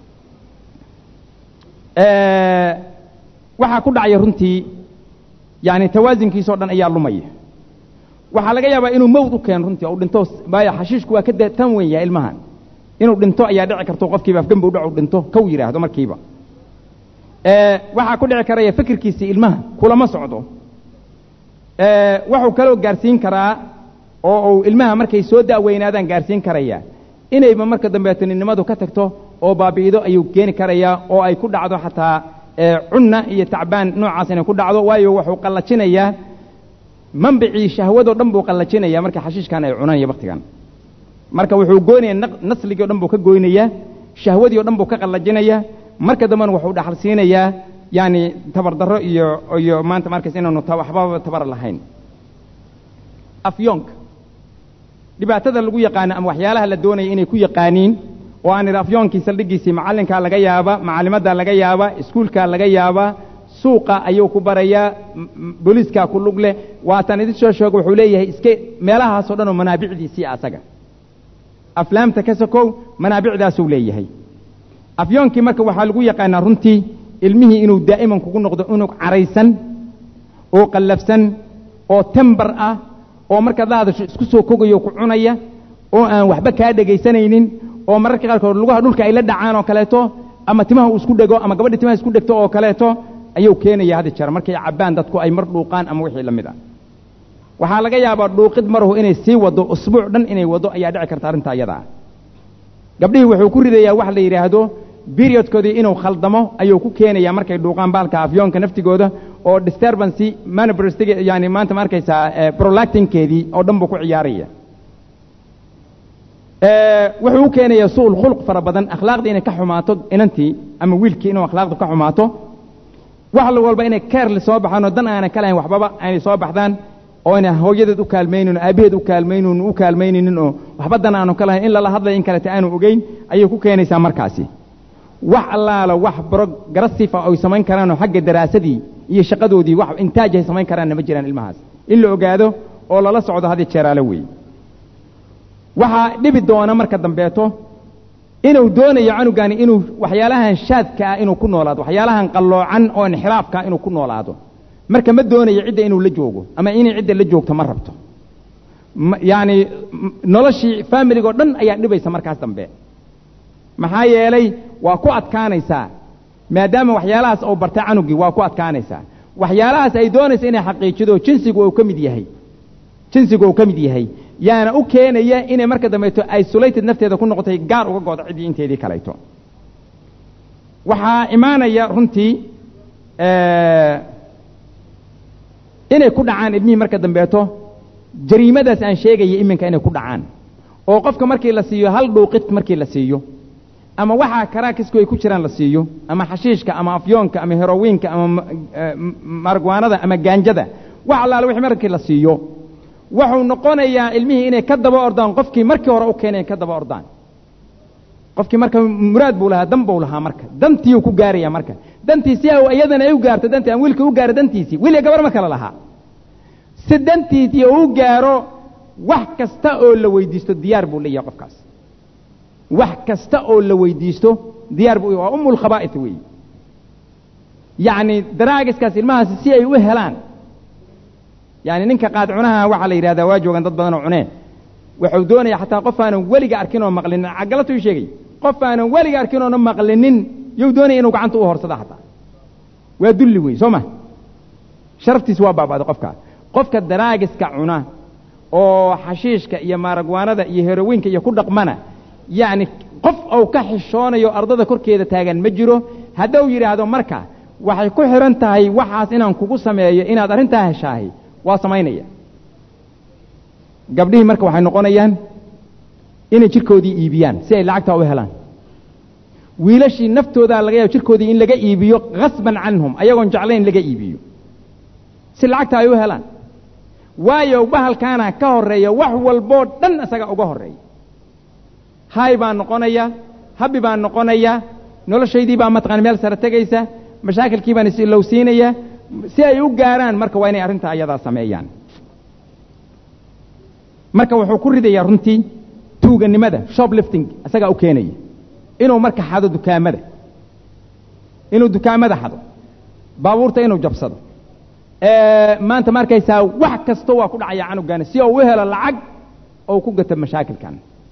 waxaa ku dhacaya runtii yani tawaasinkiisoo dhan ayaa lumaya waxaa laga yaabaa inuu mawd u keeno runtii u dhinto maayo xashiishku waa ka tan weyn yahay ilmahan inuu dhinto ayaa dhici karto qofkiiba afgembi u dhacu dhinto kow yidhaahdo markiiba waxaa ku dhici karaya fikirkiisii ilmaha kulama socdo waxuu kaloo gaarsiin karaa oo uu ilmaha markay soo da'weynaadaan gaarsiin karaya inayba marka dambeeto ninnimadu ka tagto oo baabi'ido ayuu keeni karayaa oo ay ku dhacdo xataa cunna iyo tacbaan noocaas inay ku dhacdo waayo wuxuu qallajinayaa manbicii shahwadoo dhan buu qallajinayaa marka xashiishkan ay cunaan iyo baktigan marka wuxuu goynayaa nasligii o dhan buu ka goynayaa shahwadii o dhan buu ka qallajinayaa marka dambena wuxuu dhaxal siinayaa yaani tabardarro iyo iyo maanta markays inaanu waxbaba tabar lahayn afyoonka dhibaatada lagu yaqaano ama waxyaalaha la doonaya inay ku yaqaaniin oo aan idhi afyoonkii saldhiggiisii macallinkaa laga yaaba macallimaddaa laga yaaba iskuulkaa laga yaaba suuqa ayuu ku barayaa booliiskaa ku lug leh waataan idin soo sheego wuxuu leeyahay iske meelahaasoo dhan oo manaabicdiisii asaga aflaamta ka sokow manaabicdaasuu leeyahay afyoonkii marka waxaa lagu yaqaanaa runtii ilmihii inuu daa'iman kugu noqdo unug caraysan oo qallafsan oo tembar ah oo markaad la hadasho isku soo kogayo ku cunaya oo aan waxba kaa dhegaysanaynin oo mararka qaarkood lugaha dhulka ay la dhacaan oo kaleeto ama timaha uu isku dhego ama gabadha timaha isku dhegto oo kaleeto ayuu keenaya hadda jeer markay cabbaan dadku ay mar dhuuqaan ama wixii la mid ah waxaa laga yaabaa dhuuqid marahu inay sii waddo usbuuc dhan inay waddo ayaa dhici karta arrinta iyada ah gabdhihii wuxuu ku ridayaa wax la yidhaahdo periodkoodii inuu khaldamo ayuu ku keenayaa markay dhuuqaan baalka afyoonka naftigooda oo disturbancy manabrstig yani maanta ma arkaysaa prolactinkeedii oo dhan buu ku ciyaaraya wuxuu u keenayaa su'ul khuluq fara badan akhlaaqdii inay ka xumaato inantii ama wiilkii inuu akhlaaqdu ka xumaato wax walba inay keerli soo baxaan oo dan aanay ka lahayn waxbaba aynay soo baxdaan oo ayna hooyadeed u kaalmaynin oo aabaheed u kaalmaynin u kaalmayninin oo waxba dan aanu ka lahayn in lala hadlay in kaleta aanu ogeyn ayay ku keenaysaa markaasi wax allaala wax progressifa ay samayn karaanoo xagga daraasadii iyo shaqadoodii wax intaaj ay samayn karaanna ma jiraan ilmahaas in la ogaado oo lala socdo hadii jeeraale weeye waxaa dhibi doona marka dambeeto inuu doonayo canugani inuu waxyaalahan shaadka ah inuu ku noolaado waxyaalahan qalloocan oo inxiraafka inuu ku noolaado marka ma doonayo cidda inuu la joogo ama inay cidda la joogto ma rabto yacani noloshii faamiligoo dhan ayaa dhibaysa markaas dambe maxaa yeelay waa ku adkaanaysaa maadaama waxyaalahaas uu bartay canugii waa ku adkaanaysaa waxyaalahaas ay doonaysa inay xaqiijido jinsigu uu ka mid yahay jinsigu uu ka mid yahay yaana u keenaya inay marka dambeeto isolated nafteeda ku noqotay gaar uga goodo ciddii inteedii kalayto waxaa imaanaya runtii inay ku dhacaan ilmihii marka dambeeto jariimadaas aan sheegaya iminka inay ku dhacaan oo qofka markii la siiyo hal dhuuqid markii la siiyo ama waxaa karaakisku ay ku jiraan la siiyo ama xashiishka ama afyoonka ama herowiinka ama margwaanada ama gaanjada wax allaale wixii markii la siiyo wuxuu noqonayaa ilmihii inay ka daba ordaan qofkii markii hore u keenay ka daba ordaan qofkii marka muraad buu lahaa dan buu lahaa marka dantiiuu ku gaaraya marka dantiisi a iyadana ay u gaarto dantii aan wiilka u gaaro dantiisii wiil iyo gabar ma kale lahaa si dantiisii uu gaaro wax kasta oo la weydiisto diyaar buu leeyahay qofkaas wax kasta oo la weydiisto diyaar buu waa umul khabaa'ith weeye yacni daraagiskaas ilmahaasi si ay u helaan yani ninka qaad cunaha waxaa la yidhahdaa waa joogan dad badan oo cunee wuxuu doonaya xataa qof aanan weliga arkin oo maqlinin cagalatu ii sheegay qof aanan weliga arkin oona maqlinin yuu doonaya inuu gacanta u horsada xataa waa dulli wey soo ma sharaftiis waa baaba'day qofka qofka daraagiska cuna oo xashiishka iyo maaragwaanada iyo herowiinka iyo ku dhaqmana yacni qof ou ka xishoonayo ardada korkeeda taagan ma jiro hadduu yidhaahdo marka waxay ku xidhan tahay waxaas inaan kugu sameeyo inaad arrintaa heshaahay waa samaynaya gabdhihii marka waxay noqonayaan inay jirkoodii iibiyaan si ay lacagtaa u helaan wiilashii naftoodaa laga yaabo jirkoodii in laga iibiyo khasban canhum ayagoon jeclayn laga iibiyo si lacagta ay u helaan waayo bahalkaana ka horreeya wax walboo dhan isaga uga horreeya hay baan noqonaya habbi baan noqonaya noloshaydii baa mataqana meel sare tegaysa mashaakilkii baan is-ilowsiinaya si ay u gaaraan marka waa inay arrintaa ayadaa sameeyaan marka wuxuu ku ridayaa runtii tuuganimada shoplifting isagaa u keenaya inuu marka xado dukaamada inuu dukaamada xado baabuurta inuu jabsado maanta ma arkaysaa wax kasta waa ku dhacaya canugaani si uu u helo lacag ou ku gato mashaakilkan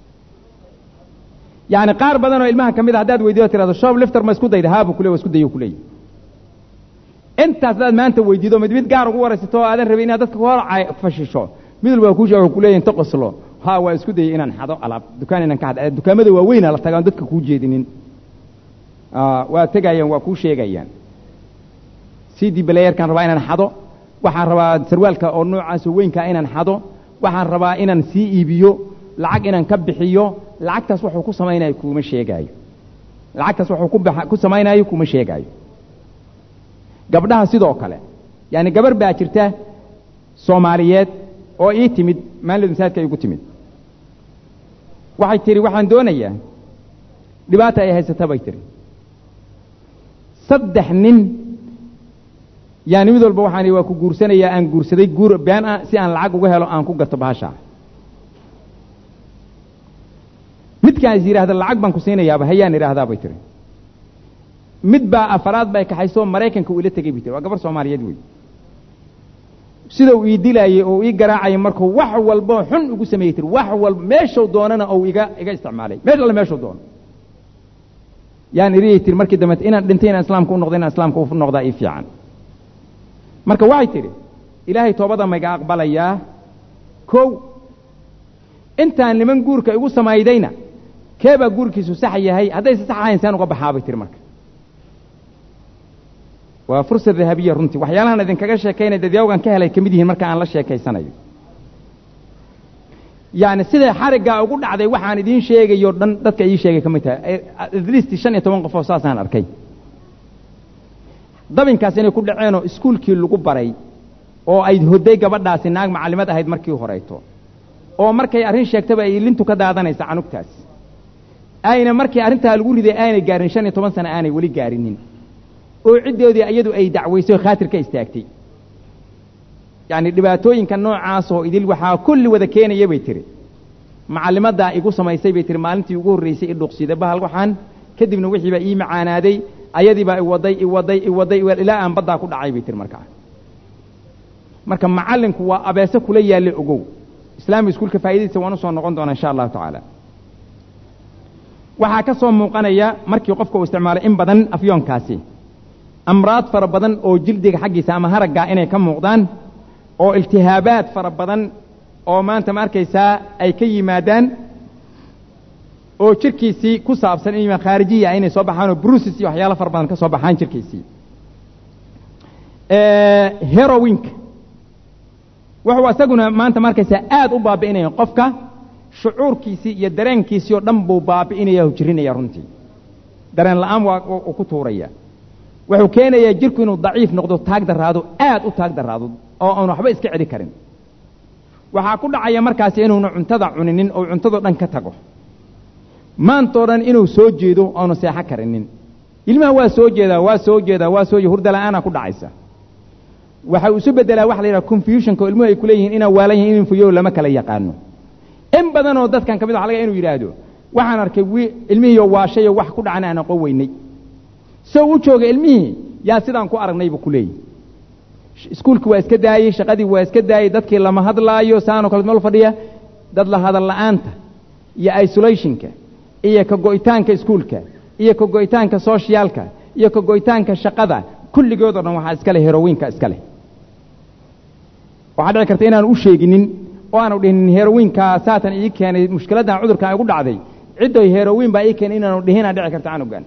yani qaar badan oo ilmaha ka mid a haddaad weydiyo tirado shoplifter ma isku dayda haabu kule waa isku dayo kuleeyahy intaas hadaad maanta weydiido mid mid gaar ugu waraysato oo aadan rabin inaad dadka hor fashisho mid walba kuu sheega kuleeyahy inta qoslo ha waa isku dayay inaan xado alaab dukaan inaan ka xad dukaamada waaweynaa la tagaan dadka kuu jeedinin waa tegayaan waa kuu sheegayaan c d balayerkaan rabaa inaan xado waxaan rabaa sarwaalka oo noocaasoo weynkaa inaan xado waxaan rabaa inaan sii iibiyo lacag inaan ka bixiyo lacagtaas wuxuu ku samaynayo kuma sheegaayo lacagtaas wuxuu ku baxa ku samaynayo kuma sheegaayo gabdhaha sidoo kale yaani gabar baa jirta soomaaliyeed oo ii timid maalid masaajidka igu timid waxay tidhi waxaan doonayaa dhibaata ay haysata bay tidhi saddex nin yaani mid walba waxaan waa ku guursanayaa aan guursaday guur been ah si aan lacag uga helo aan ku gato bahashaa midkaan is yidhaahda lacag baan ku siinayaaba hayaan idhaahdaa bay tiri mid baa afaraad bay kaxaysoo maraykanka uu ila tegey bay tiri waa gabar soomaaliyeed wey sida uu ii dilaayey oo ii garaacayay markuu wax walbo xun ugu sameeyey tiri wax walba meeshuu doonana ou iga iga isticmaalay meesh alle meeshuu doono yaan iriyay tiri markii dambe inaan dhintay inaan islaamka u noqdo inaan islaamka u noqdaa ii fiican marka waxay tidhi ilaahay toobada maiga aqbalayaa kow intaan niman guurka igu samaydayna keebaa guurkiisu sax yahay haddayse sax ahayn saan uga baxaabay tiri marka waa fursa dahabiya runtii waxyaalahan idinkaga sheekaynaya dadyawgan ka helay ka mid yihiin marka aan la sheekaysanayo yacni siday xariggaa ugu dhacday waxaan idiin sheegayo dhan dadka ii sheegay ka mid tahay at least shan iyo toban qofoo saasaan arkay dabinkaas inay ku dhaceenoo iskuulkii lagu baray oo ay hodday gabadhaasi naag macallimad ahayd markii horeyto oo markay arrin sheegtaba ay lintu ka daadanaysa canugtaas ayna markii arrintaa lagu riday aanay gaarin shan iyo toban sano aanay weli gaarinin oo ciddoodii iyadu ay dacwaysay khaatir ka istaagtay yacni dhibaatooyinka noocaasoo idil waxaa kulli wada keenaya bay tiri macallimaddaa igu samaysay bay tiri maalintii ugu horraysay i dhuuqsiday bahal waxaan kadibna wixii baa ii macaanaaday ayadii baa iwaday iwaday iwaday ilaa aan baddaa ku dhacay bay tiri markaa marka macallinku waa abeese kula yaalle ogow islaami iskuulka faa'iidadiisa waan u soo noqon doonaa insha allahu tacaala waxaa ka soo muuqanaya markii qofka uu isticmaalo in badan afyoonkaasi amraad fara badan oo jildiga xaggiisa ama haraggaa inay ka muuqdaan oo iltihaabaad fara badan oo maanta ma arkaysaa ay ka yimaadaan oo jirkiisii ku saabsan in khaarijiya inay soo baxaan oo brusis iyo waxyaalo fara badan ka soo baxaan jirkiisii herowinka wuxuu isaguna maanta ma arkaysaa aad u baabi'inaya qofka shucuurkiisii iyo dareenkiisii oo dhan buu baabi'inaya o jirinaya runtii dareen la'aan waa uu ku tuuraya wuxuu keenayaa jirku inuu daciif noqdo taag daraado aad u taag daraado oo aanu waxba iska celi karin waxaa ku dhacaya markaasi inuuna cuntada cuninin oo cuntadoo dhan ka tago maantoo dhan inuu soo jeedo aanu seexo karinin ilmaha waa soo jeedaa waa soo jeedaa waa soo hurda la'aana ku dhacaysa waxa uu isu beddelaa waxa la yidhaha confusionka oo ilmuhu ay ku leeyihiin inaan waalan yahin in fuyow lama kala yaqaano in badanoo dadkan ka mid waxa laga inuu yidhaahdo waxaan arkay wi ilmihiioo waashayoo wax ku dhacan aan aqoon weynay soo u jooga ilmihii yaa sidaan ku aragnay buu ku leeyahy iskuulkii waa iska daayey shaqadii waa iska daayey dadkii lama hadlaayo saanoo kale meel fadhiya dad la hadal la'aanta iyo isolationka iyo ka go'itaanka iskuulka iyo ka go'itaanka soshiyaalka iyo ka go'itaanka shaqada kulligood o dhan waxaa iska leh herowiinka iska leh waxaa dhici karta inaanu u sheeginin oo aanu dhihinin herowiinkaa saatan ii keenay mushkiladdan cudurkan igu dhacday ciddoy herowiin baa ii keenay inaanu dhihinaa dhici karta canugan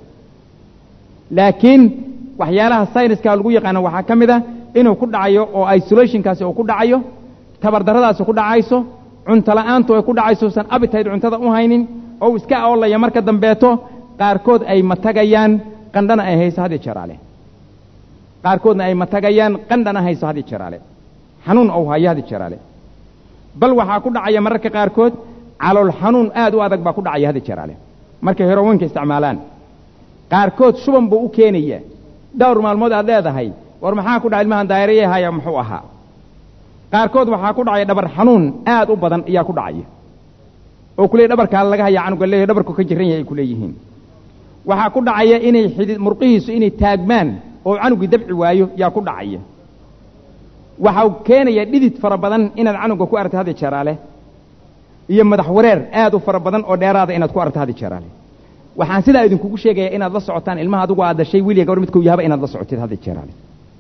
laakiin waxyaalaha sayniska lagu yaqaano waxaa ka mid a inuu ku dhacayo oo isolationkaasi uu ku dhacayo tabardarradaasi ku dhacayso cunto la'aantu ay ku dhacayso usan abitayd cuntada u haynin oo iska oolaya marka dambeeto qaarkood ay matagayaan qandhana ay hayso had iyo jeraale qaarkoodna ay matagayaan qandhana hayso had iyo jeraale xanuun ou hayo had iyo jeraale bal waxaa ku dhacaya mararka qaarkood calool xanuun aad u adag baa ku dhacaya had iyo jeraale markay herowiinka isticmaalaan qaarkood shuban buu u keenaya dhowr maalmood aad leedahay war maxaa ku dhaca ilmahan daayarayahaya muxuu ahaa qaarkood waxaa ku dhacaya dhabar xanuun aad u badan ayaa ku dhacaya oo ku leey dhabarkaa laga haya canuga leeyahy dhabarku ka jiran yahay ay ku leeyihiin waxaa ku dhacaya inay xidid murqihiisu inay taagmaan oo canugii dabci waayo yaa ku dhacaya waxau keenaya dhidid fara badan inaad canuga ku aragta hadi jeeraale iyo madax wareer aad u fara badan oo dheeraada inaad ku aragta hadi jeeraale waxaan sidaa idinkugu sheegaya inaad la socotaan ilmaha adigu aad dashay wiliya gabadh midkuu yahaba inaad la socotid hadi jeeraale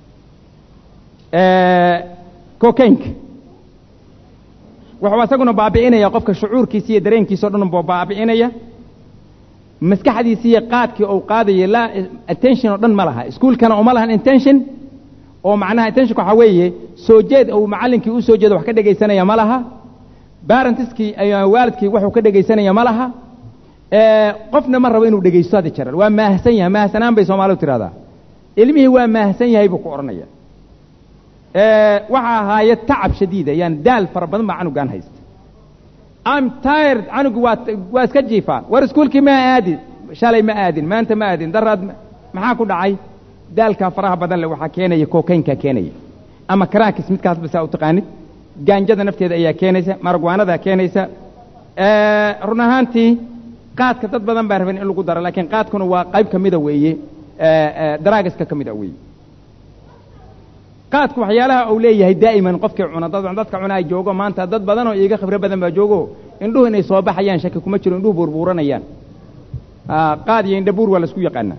cocaynka wuxuu isaguna baabi'inaya qofka shucuurkiisa iyo dareenkiisa o dhan buu baabi'inaya maskaxdiisiiyo qaadkii uu qaadayo laa attention oo dhan ma laha iskuolkana uma lahan intention oo macnaha attentionka waxaa weeye soo jeed uu macallinkii u soo jeedo wax ka dhegaysanaya ma laha barentiskii waalidkii waxuu ka dhegaysanaya ma laha qofna ma rabo inuu dhegaysto hadda jarar waa maahsan yahay maahsanaan bay soomaalidu tidhahdaa ilmihii waa maahsan yahay buu ku odhanaya waxa ahaaye tacab shadiida yani daal fara badan baa canugaan haysta am tired canugu waa waa iska jiifaa war iskuolkii ma aadin shalay ma aadin maanta ma aadin daraad maxaa ku dhacay daalkaa faraha badan le waxaa keenaya kokaynkaa keenaya ama karaakis midkaas basaa u taqaanid gaanjada nafteeda ayaa keenaysa maragwaanadaa keenaysa run ahaantii qaadka dad badan baa raban in lagu daro laakiin qaadkuna waa qayb ka mida weeye daraagiska ka mida weeye qaadku waxyaalaha uu leeyahay daa'iman qofkii cuna dad dadka cunaa joogo maanta dad badan oo iiga khibro badan baa joogo indhuhu inay soo baxayaan shaki kuma jiro indhuhu buurbuuranayaan qaad iyo indhabuur waa laisku yaqaanaa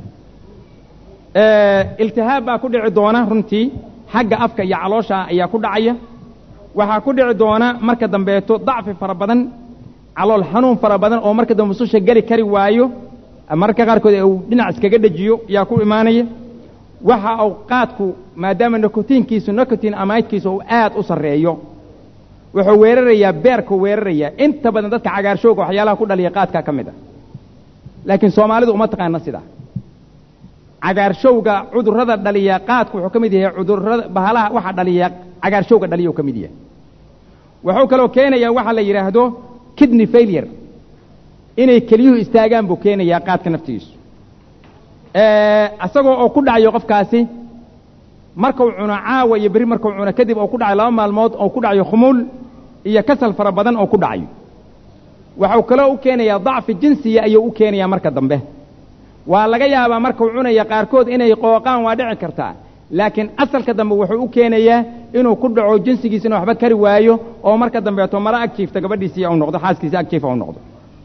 iltihaab baa ku dhici doona runtii xagga afka iyo caloosha ayaa ku dhacaya waxaa ku dhici doona marka dambeeto dacfi fara badan calool xanuun fara badan oo marka dambe mususha geli kari waayo mararka qaarkood uu dhinac iskaga dhejiyo yaa ku imaanaya waxa uu qaadku maadaama nikotiinkiisu nikotiin amaydkiisu uu aad u sarreeyo wuxuu weerarayaa beerkuu weerarayaa inta badan dadka cagaarshooga waxyaalaha ku dhaliya qaadkaa ka mid a laakiin soomaalidu uma taqaana sidaa cagaarshowga cudurrada dhaliya qaadku wuxuu ka mid yahay cudurrada bahalaha waxa dhaliya cagaarshowga dhaliya uu ka mid yahay wuxuu kaloo keenayaa waxa la yidhaahdo kidney failure inay keliyuhu istaagaan buu keenayaa qaadka naftigiisu isagoo oo ku dhacayo qofkaasi markuu cuno caawa iyo berri markuu cuno kadib oo ku dhacayo laba maalmood oo ku dhacayo khumuul iyo kasal fara badan oo ku dhacayo waxuu kaloo u keenayaa dacfi jinsiya ayuu u keenayaa marka dambe waa laga yaabaa markuu cunaya qaarkood inay qooqaan waa dhici kartaa laakiin asalka dambe wuxuu u keenayaa inuu ku dhaco jinsigiisina waxba kari waayo oo marka dambeeto mara ag jiifta gabadhiisii u noqdo xaaskiisi ag jiifa u noqdo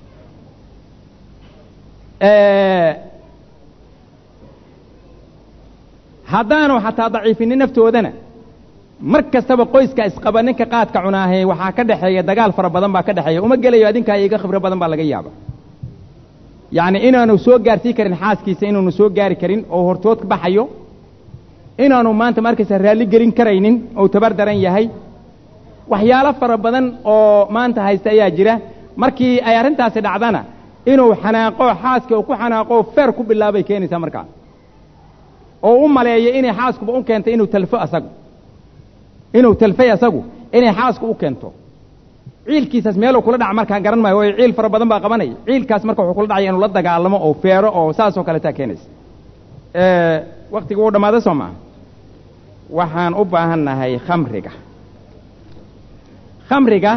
haddaanu xataa daciifinin naftoodana mar kastaba qoyska isqaba ninka qaadka cunaahe waxaa ka dhexeeya dagaal fara badan baa ka dhexeeya uma gelayo adinkaa iga khibro badan baa laga yaaba yacni inaanu soo gaarsii karin xaaskiisa inaanu soo gaari karin oo hortood baxayo inaanu maanta markaysa raalli gelin karaynin ou tabar daran yahay waxyaalo fara badan oo maanta haysta ayaa jira markii ay arrintaasi dhacdana inuu xanaaqo xaaska uu ku xanaaqo feer ku bilaabay keenaysaa markaa oo u maleeyo inay xaaskuba u keentay inuu talfo asagu inuu talfay asagu inay xaasku u keento ciilkiisaas meeluu kula dhaca markaa garan maayo waayo ciil fara badan baa qabanaya ciilkaas marka wuxuu kula dhacaya inuu la dagaalamo oo feero oo saasoo kaleetaa keenaysa waktiga wuu dhammaaday soo maa waxaan u baahan nahay khamriga khamriga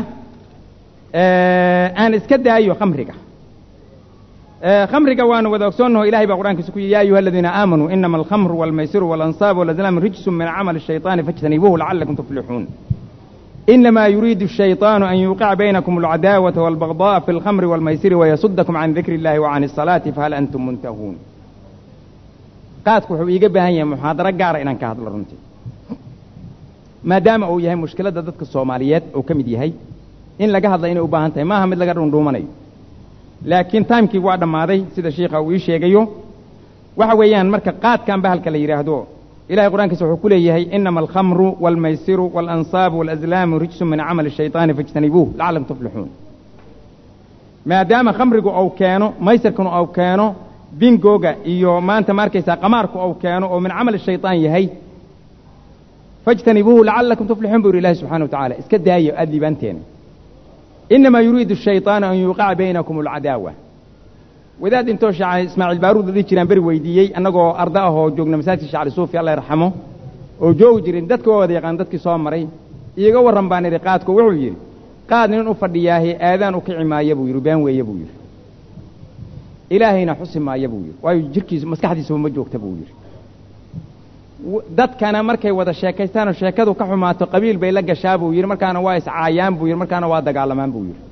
aan iska daayo khamriga khamriga waanu wada ogsoonnaho ilahay baa qur'ankiisa ku yihi ya ayuha aladiina aamanuu inama alkhamru walmaysiru waalansaabu walazlaamu rijsun min camali الshayطaani faاjtanibuuhu lacalakum tuflixuun إنما يريد الشيطان أن يوقع بينكم العداوة والبغضاء في الخمر والميسر ويصدكم عن ذكر الله وعن الصلاة فهل أنتم منتهون qaadku wuxuu iiga baahan yahay muxaadaro gaara inaan ka hadlo runtii maadaama uu yahay mushkiladda dadka soomaaliyeed uu ka mid yahay in laga hadla inay u baahan tahay maaha mid laga dhuundhuumanayo laakiin timekii waa dhammaaday sida shiikha uu ii sheegayo waxa weeyaan marka qaadkan bahalka la yidhaahdo ilahay qur'aankiisa wuxuu ku leeyahay inama alkhamru waalmaysiru waalansaabu waalazlaamu rijsun min camali shayطaani faاjtanibuuh lacalakum tuflixuun maadaama khamrigu uu keeno maysirkuna uu keeno bingoga iyo maanta ma arkaysaa qamaarku uu keeno oo min camali shayطaan yahay faاjtanibuuhu lacalakum tuflixuun buu yidhi ilahi subxana wa tacala iska daayo aada liibaanteena inamaa yuriidu الshayطaanu an yuuqaca baynakum اlcadaawa wadaad intoo sheekh ismaaciil baaruud la dhihi jiraan beri weydiiyey annagoo arda ah oo joogna masaajidka shacri suufi alla yarxamo oo joogi jirin dadka waa wada yaqaan dadkii soo maray iiga warran baan idhi qaadku wuxuu yidhi qaad nin u fadhiyaahe aadaan u kici maaya buu yidhi been weeye buu yidhi ilaahayna xusi maaya buu yidhi waayo jirkiisu maskaxdiisuba ma joogta buu yidhi dadkana markay wada sheekaystaanoo sheekadu ka xumaato qabiil bay la gashaa buu yidhi markaana waa iscaayaan buu yidhi markaana waa dagaalamaan buu yidhi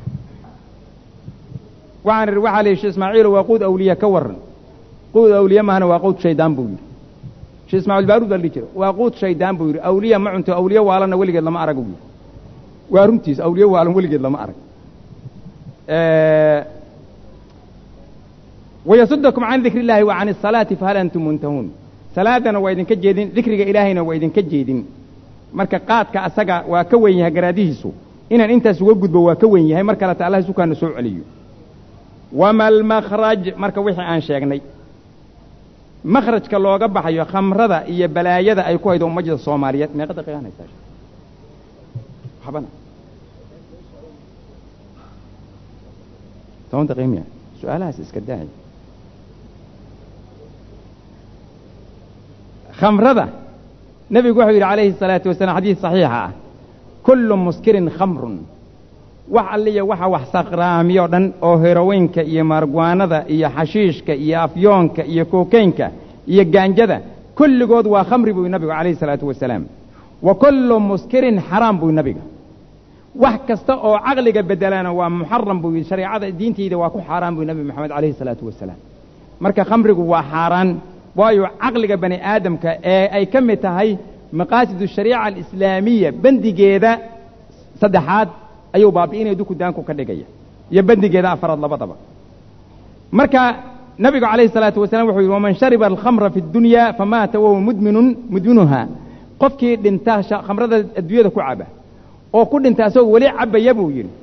waxaan idhi waxaa la yidhi shee ismaaciilo waa quud awliya ka warran quud awliye mahana waa quud shaydaan buu yidhi shee ismaaciil baaruud baa la dhihi jira waa quud shaydaan buu yidhi awliya ma cunto awliye waalanna weligeed lama arag buu yidhi waa runtiis awliye waalan weligeed lama arag wayasudakum can dikri illaahi wa can asalaati fahal antum muntahuun salaadana waa idinka jeedin dikriga ilaahayna waa idinka jeedin marka qaadka asaga waa ka wen yahay garaadihiisu inaan intaas uga gudbo waa ka wen yahay mar kaleta allah sukaana soo celiyo wama almakhraj marka wixii aan sheegnay makhrajka looga baxayo khamrada iyo balaayada ay ku haydo ummadda soomaaliyeed meeqa daqiiqaan haysaa waxbana toban daqiiq miya su-aalahaas iska daay khamrada nebigu wuxuu yidhi calayhi الsalaatu wasalaam xadiis saxiixa ah kullu muskirin khamrun wax alliya waxa wax saqraamiyo dhan oo heroweynka iyo maargwaanada iyo xashiishka iyo afyoonka iyo kookeynka iyo gaanjada kulligood waa khamri buu nabigu calayhi الsalaatu wasalaam wa kullu muskirin xaraam buu nabiga wax kasta oo caqliga bedelana waa muxaram buu yidhi shareecada diintayda waa ku xaaraan buu nabi moxamed calayhi الsalaatu wasalaam marka khamrigu waa xaaraan waayo caqliga bani aadamka ee ay ka mid tahay maqaasidu shariica alislaamiya bendigeeda saddexaad ayuu baabi'inaya dukudaanku ka dhigaya iyo bendigeeda afaraad labadaba marka nabigu calayhi الsalaatu wasalam wuxuu yidhi waman shariba alkhamra fi اdunya famaata wahuwa mudminun mudminuha qofkii dhinta khamrada adduunyada ku caba oo ku dhinta asagoo weli cabaya buu yidhi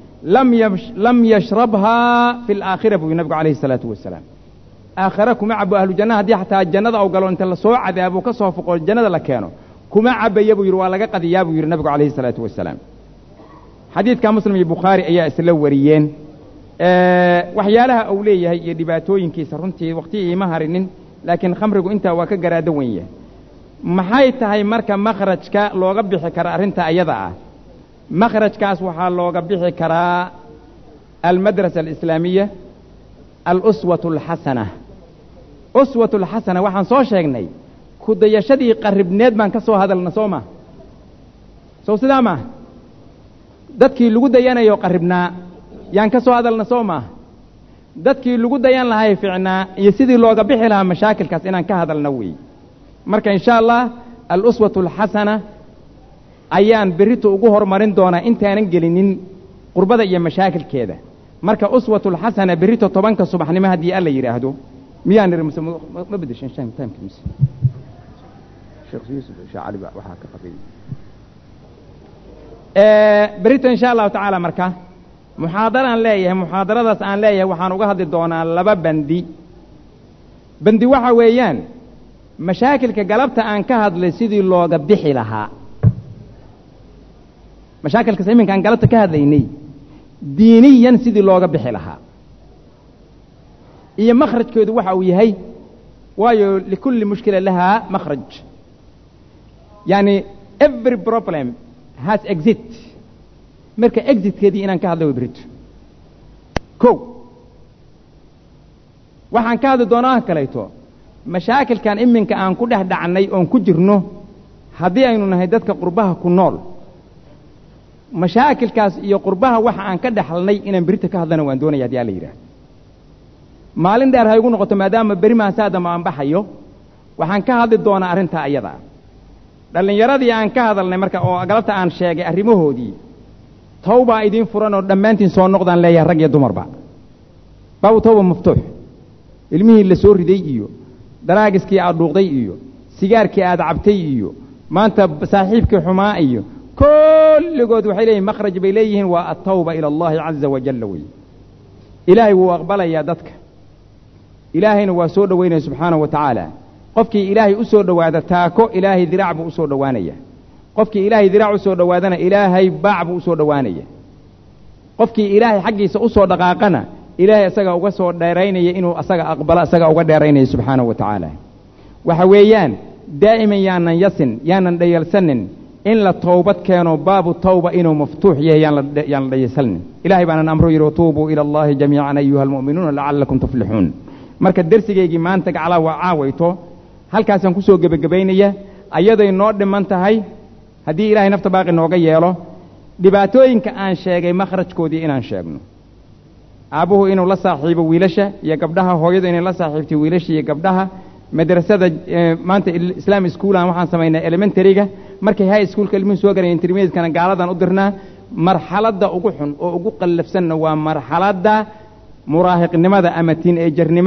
lam yashrabhaa fi alaakhira buu yidhi nabigu calayhi الsalaatu wasalaam aakhare kuma cabo ahlu janna haddii xataa jannada u galo inta lasoo cadaabo ka soo foqo jannada la keeno kuma cabaya buu yidhi waa laga qadiyaa buu yidhi nabigu calayhi الsalaatu wasalaam xadiidka muslim iyo bukhaari ayaa isla wariyeen waxyaalaha uu leeyahay iyo dhibaatooyinkiisa runtii wakhti iima harinin laakiin khamrigu intaa waa ka garaado wen yahay maxay tahay marka makhrajka looga bixi kara arrinta ayada ah makhrajkaas waxaa looga bixi karaa almadrasa alislaamiya aluswat alxasana uswat alxasana waxaan soo sheegnay kudayashadii qarribneed baan ka soo hadalna soo ma sow sidaa maa dadkii lagu dayanayo qarribnaa yaan ka soo hadalna soo maa dadkii lagu dayan lahay ficnaa iyo sidii looga bixi lahaa mashaakilkaas inaan ka hadalna weey marka insha allah aluswat alxasana ayaan berrito ugu horumarin doonaa intaanan gelinin qurbada iyo mashaakilkeeda marka uswat alxasana berrito tobanka subaxnimo haddii alla yidhaahdo miyaan niri mise ma bedeshan timeka mise sheekh yuusuf sheekh cali baa waxaa ka qafiyey berrito insha allahu tacaala marka muxaadaraan leeyahay muxaadaradaas aan leeyahay waxaan uga hadli doonaa laba bandi bandi waxa weeyaan mashaakilka galabta aan ka hadlay sidii looga bixi lahaa mashaakilkaas iminka aan galabta ka hadlaynay diiniyan sidii looga bixi lahaa iyo makhrajkeedu waxa uu yahay waayo likulli mushkila lahaa makhraj yani every problem has exit marka exitkeedii inaan ka hadla way berito ko waxaan ka hadli doonaa kalayto mashaakilkan iminka aan ku dhex dhacnay oon ku jirno haddii aynu nahay dadka qurbaha ku nool mashaakilkaas iyo qurbaha waxa aan ka dhexalnay inaan berita ka hadlana waan doonaya hadii alla yidhaah maalin dheer ha igu noqoto maadaama beri maasaadama aan baxayo waxaan ka hadli doonaa arrintaa ayada dhallinyaradii aan ka hadalnay marka oo galabta aan sheegay arrimahoodii tawbaa idiin furan oo dhammaantiin soo noqdaan leeyahay rag iyo dumarba baabu tawba maftuux ilmihii la soo riday iyo daraagiskii aad dhuuqday iyo sigaarkii aad cabtay iyo maanta saaxiibkii xumaa iyo kulligood waxay leeyihin makhraj bay leeyihiin waa altawba ila allahi caza wajalla wey ilaahay wuu aqbalayaa dadka ilaahayna waa soo dhowaynaya subxaanahu wa tacaala qofkii ilaahay u soo dhowaada taako ilaahay diraac buu u soo dhowaanaya qofkii ilaahay diraac u soo dhowaadana ilaahay baac buu u soo dhowaanaya qofkii ilaahay xaggiisa u soo dhaqaaqana ilaahay asaga uga soo dheeraynaya inuu asaga aqbalo asaga uga dheeraynaya subxaanahu wa tacaala waxa weeyaan daa'iman yaanan yasin yaanan dhayalsanin in la towbad keeno baabu tawba inuu maftuux yahay yaan la dhayalsanin ilahay baanan amro yidhi watuubuu ila allahi jamiican ayuha almu'minuuna lacallakum tuflixuun marka dersigaygii maanta gaclaa waa caawayto halkaasaan ku soo gebagabaynaya ayaday noo dhiman tahay haddii ilaahay nafta baaqi nooga yeelo dhibaatooyinka aan sheegay makhrajkoodii inaan sheegno aabbuhu inuu la saaxiibo wiilasha iyo gabdhaha hooyadu inay la saaxiibtay wiilasha iyo gabdhaha madrasada maanta islaam schoolan waxaan samaynaa elementaryga markay high schoolka ilmuhu soo garayen intermediatekana gaaladan u dirnaa marxaladda ugu xun oo ugu qallafsanna waa marxaladda muraahiqnimada ama tiin ejarnimada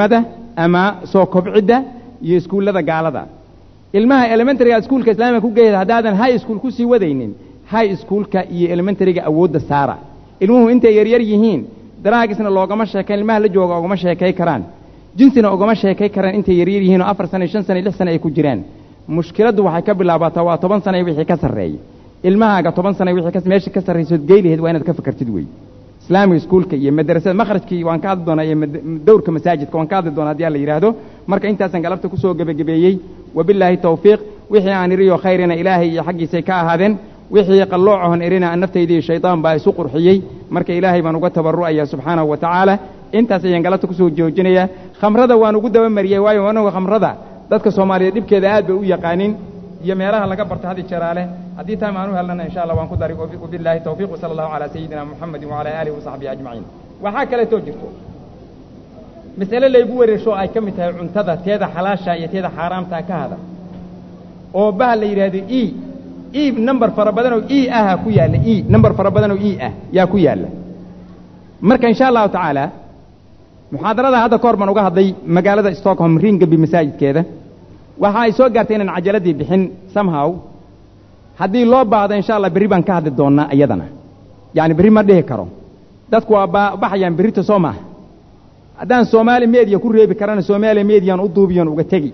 ama soo kobcidda iyo iskuullada gaalada ilmaha elementaryga iskuulka islaamiga ku geeyada haddaadan high school ku sii wadaynin high schoolka iyo elementaryga awoodda saara ilmuhu intay yaryar yihiin daraagisna loogama sheekayn ilmaha la jooga ogama sheekay karaan jinsina ogama sheekay karaan intay yaryar yihiin oo afar sana shan sana lix sana ay ku jiraan mushkiladdu waxay ka bilaabataa waa toban sana wixii ka sarreeya ilmahaaga toban sana wixii meesha ka sarraysood geylaheed waa inaad ka fakartid wey islaamiga iskuulka iyo madrasada makhrajkii waan ka hadli doonaa iyo dowrka masaajidka waan ka hadli doonaa haddii alla yidhaahdo marka intaasaan galabta ku soo gebagabeeyey wabilaahi tawfiiq wixii aan iriyo khayrina ilaahay iyo xaggiisay ka ahaadeen wixii qalloocohon irina aan naftayda iyo shaydaan baa isu qurxiyey marka ilaahay baan uga tabarru'aya subxaanahu wa tacaala intaas ayaan galabta kusoo joojinayaa khamrada waan ugu dabamariyey waayo anagu khamrada dadka soomaaliyeed dhibkeeda aad bay u yaqaanin iyo meelaha laga barto hadi jaraale haddii taam aan u helnana insha allah waan ku dari wabilaahi tawfiiq wasala allahu calaa sayidina muxamedin wacalaa aalihi wasaxbihi ajmaciin waxaa kaleetoo jirto mas'ale laygu wareersho ay ka mid tahay cuntada teeda xalaasha iyo teeda xaaraamtaa ka hada oo baha la yidhaahdo e e number fara badanoo e aha ku yaalla e number fara badanoo e ah yaa ku yaalla marka insha allahu tacaala muxaadarada hadda ka hor baan uga hadlay magaalada stockholm ringaby masaajidkeeda waxa ay soo gaartay inaan cajaladii bixin somehow haddii loo baahdo insha allah berri baan ka hadli doonnaa iyadana yacni berri ma dhihi karo dadku waa ba baxayaan berrita soo maaha haddaan soomaali mediya ku reebi karana soomaaliya mediyan u duubiyon uga tegi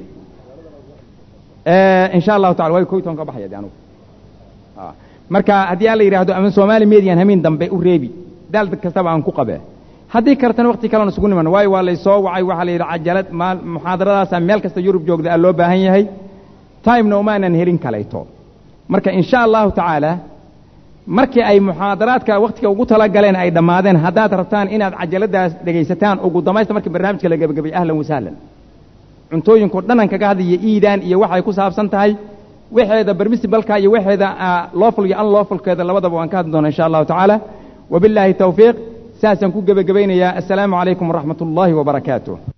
insha allahu tacala way koy toon ka baxaya de anugu marka haddii alla yidhaahdo ama soomaali mediyan hamiin dambe u reebi daal kastaba aan ku qabee haddii kartana wakti kalena isugu niman waayo waa laysoo wacay waxaa la yidhi cajalad maal muxaadaradaasa meel kasta yurub joogda aa loo baahan yahay timena umaanan helin kalayto marka insha allahu tacaala markii ay muxaadaraadka wakhtiga ugu tala galeen ay dhammaadeen haddaad rabtaan inaad cajaladaas dhegaysataan ugu damaysta markii barnaamijka la gebagabay ahlan wasahlan cuntooyinku dhanan kaga hadlaya iidaan iyo waxay ku saabsan tahay waxeeda bermisibalka iyo waxeeda looful iyo unloofulkeeda labadaba waan ka hadli doonaa insha allahu tacaala wabilaahi tawfiiq saasaan ku gebagabaynayaa assalaamu calaykum waraxmat ullaahi wabarakaatuh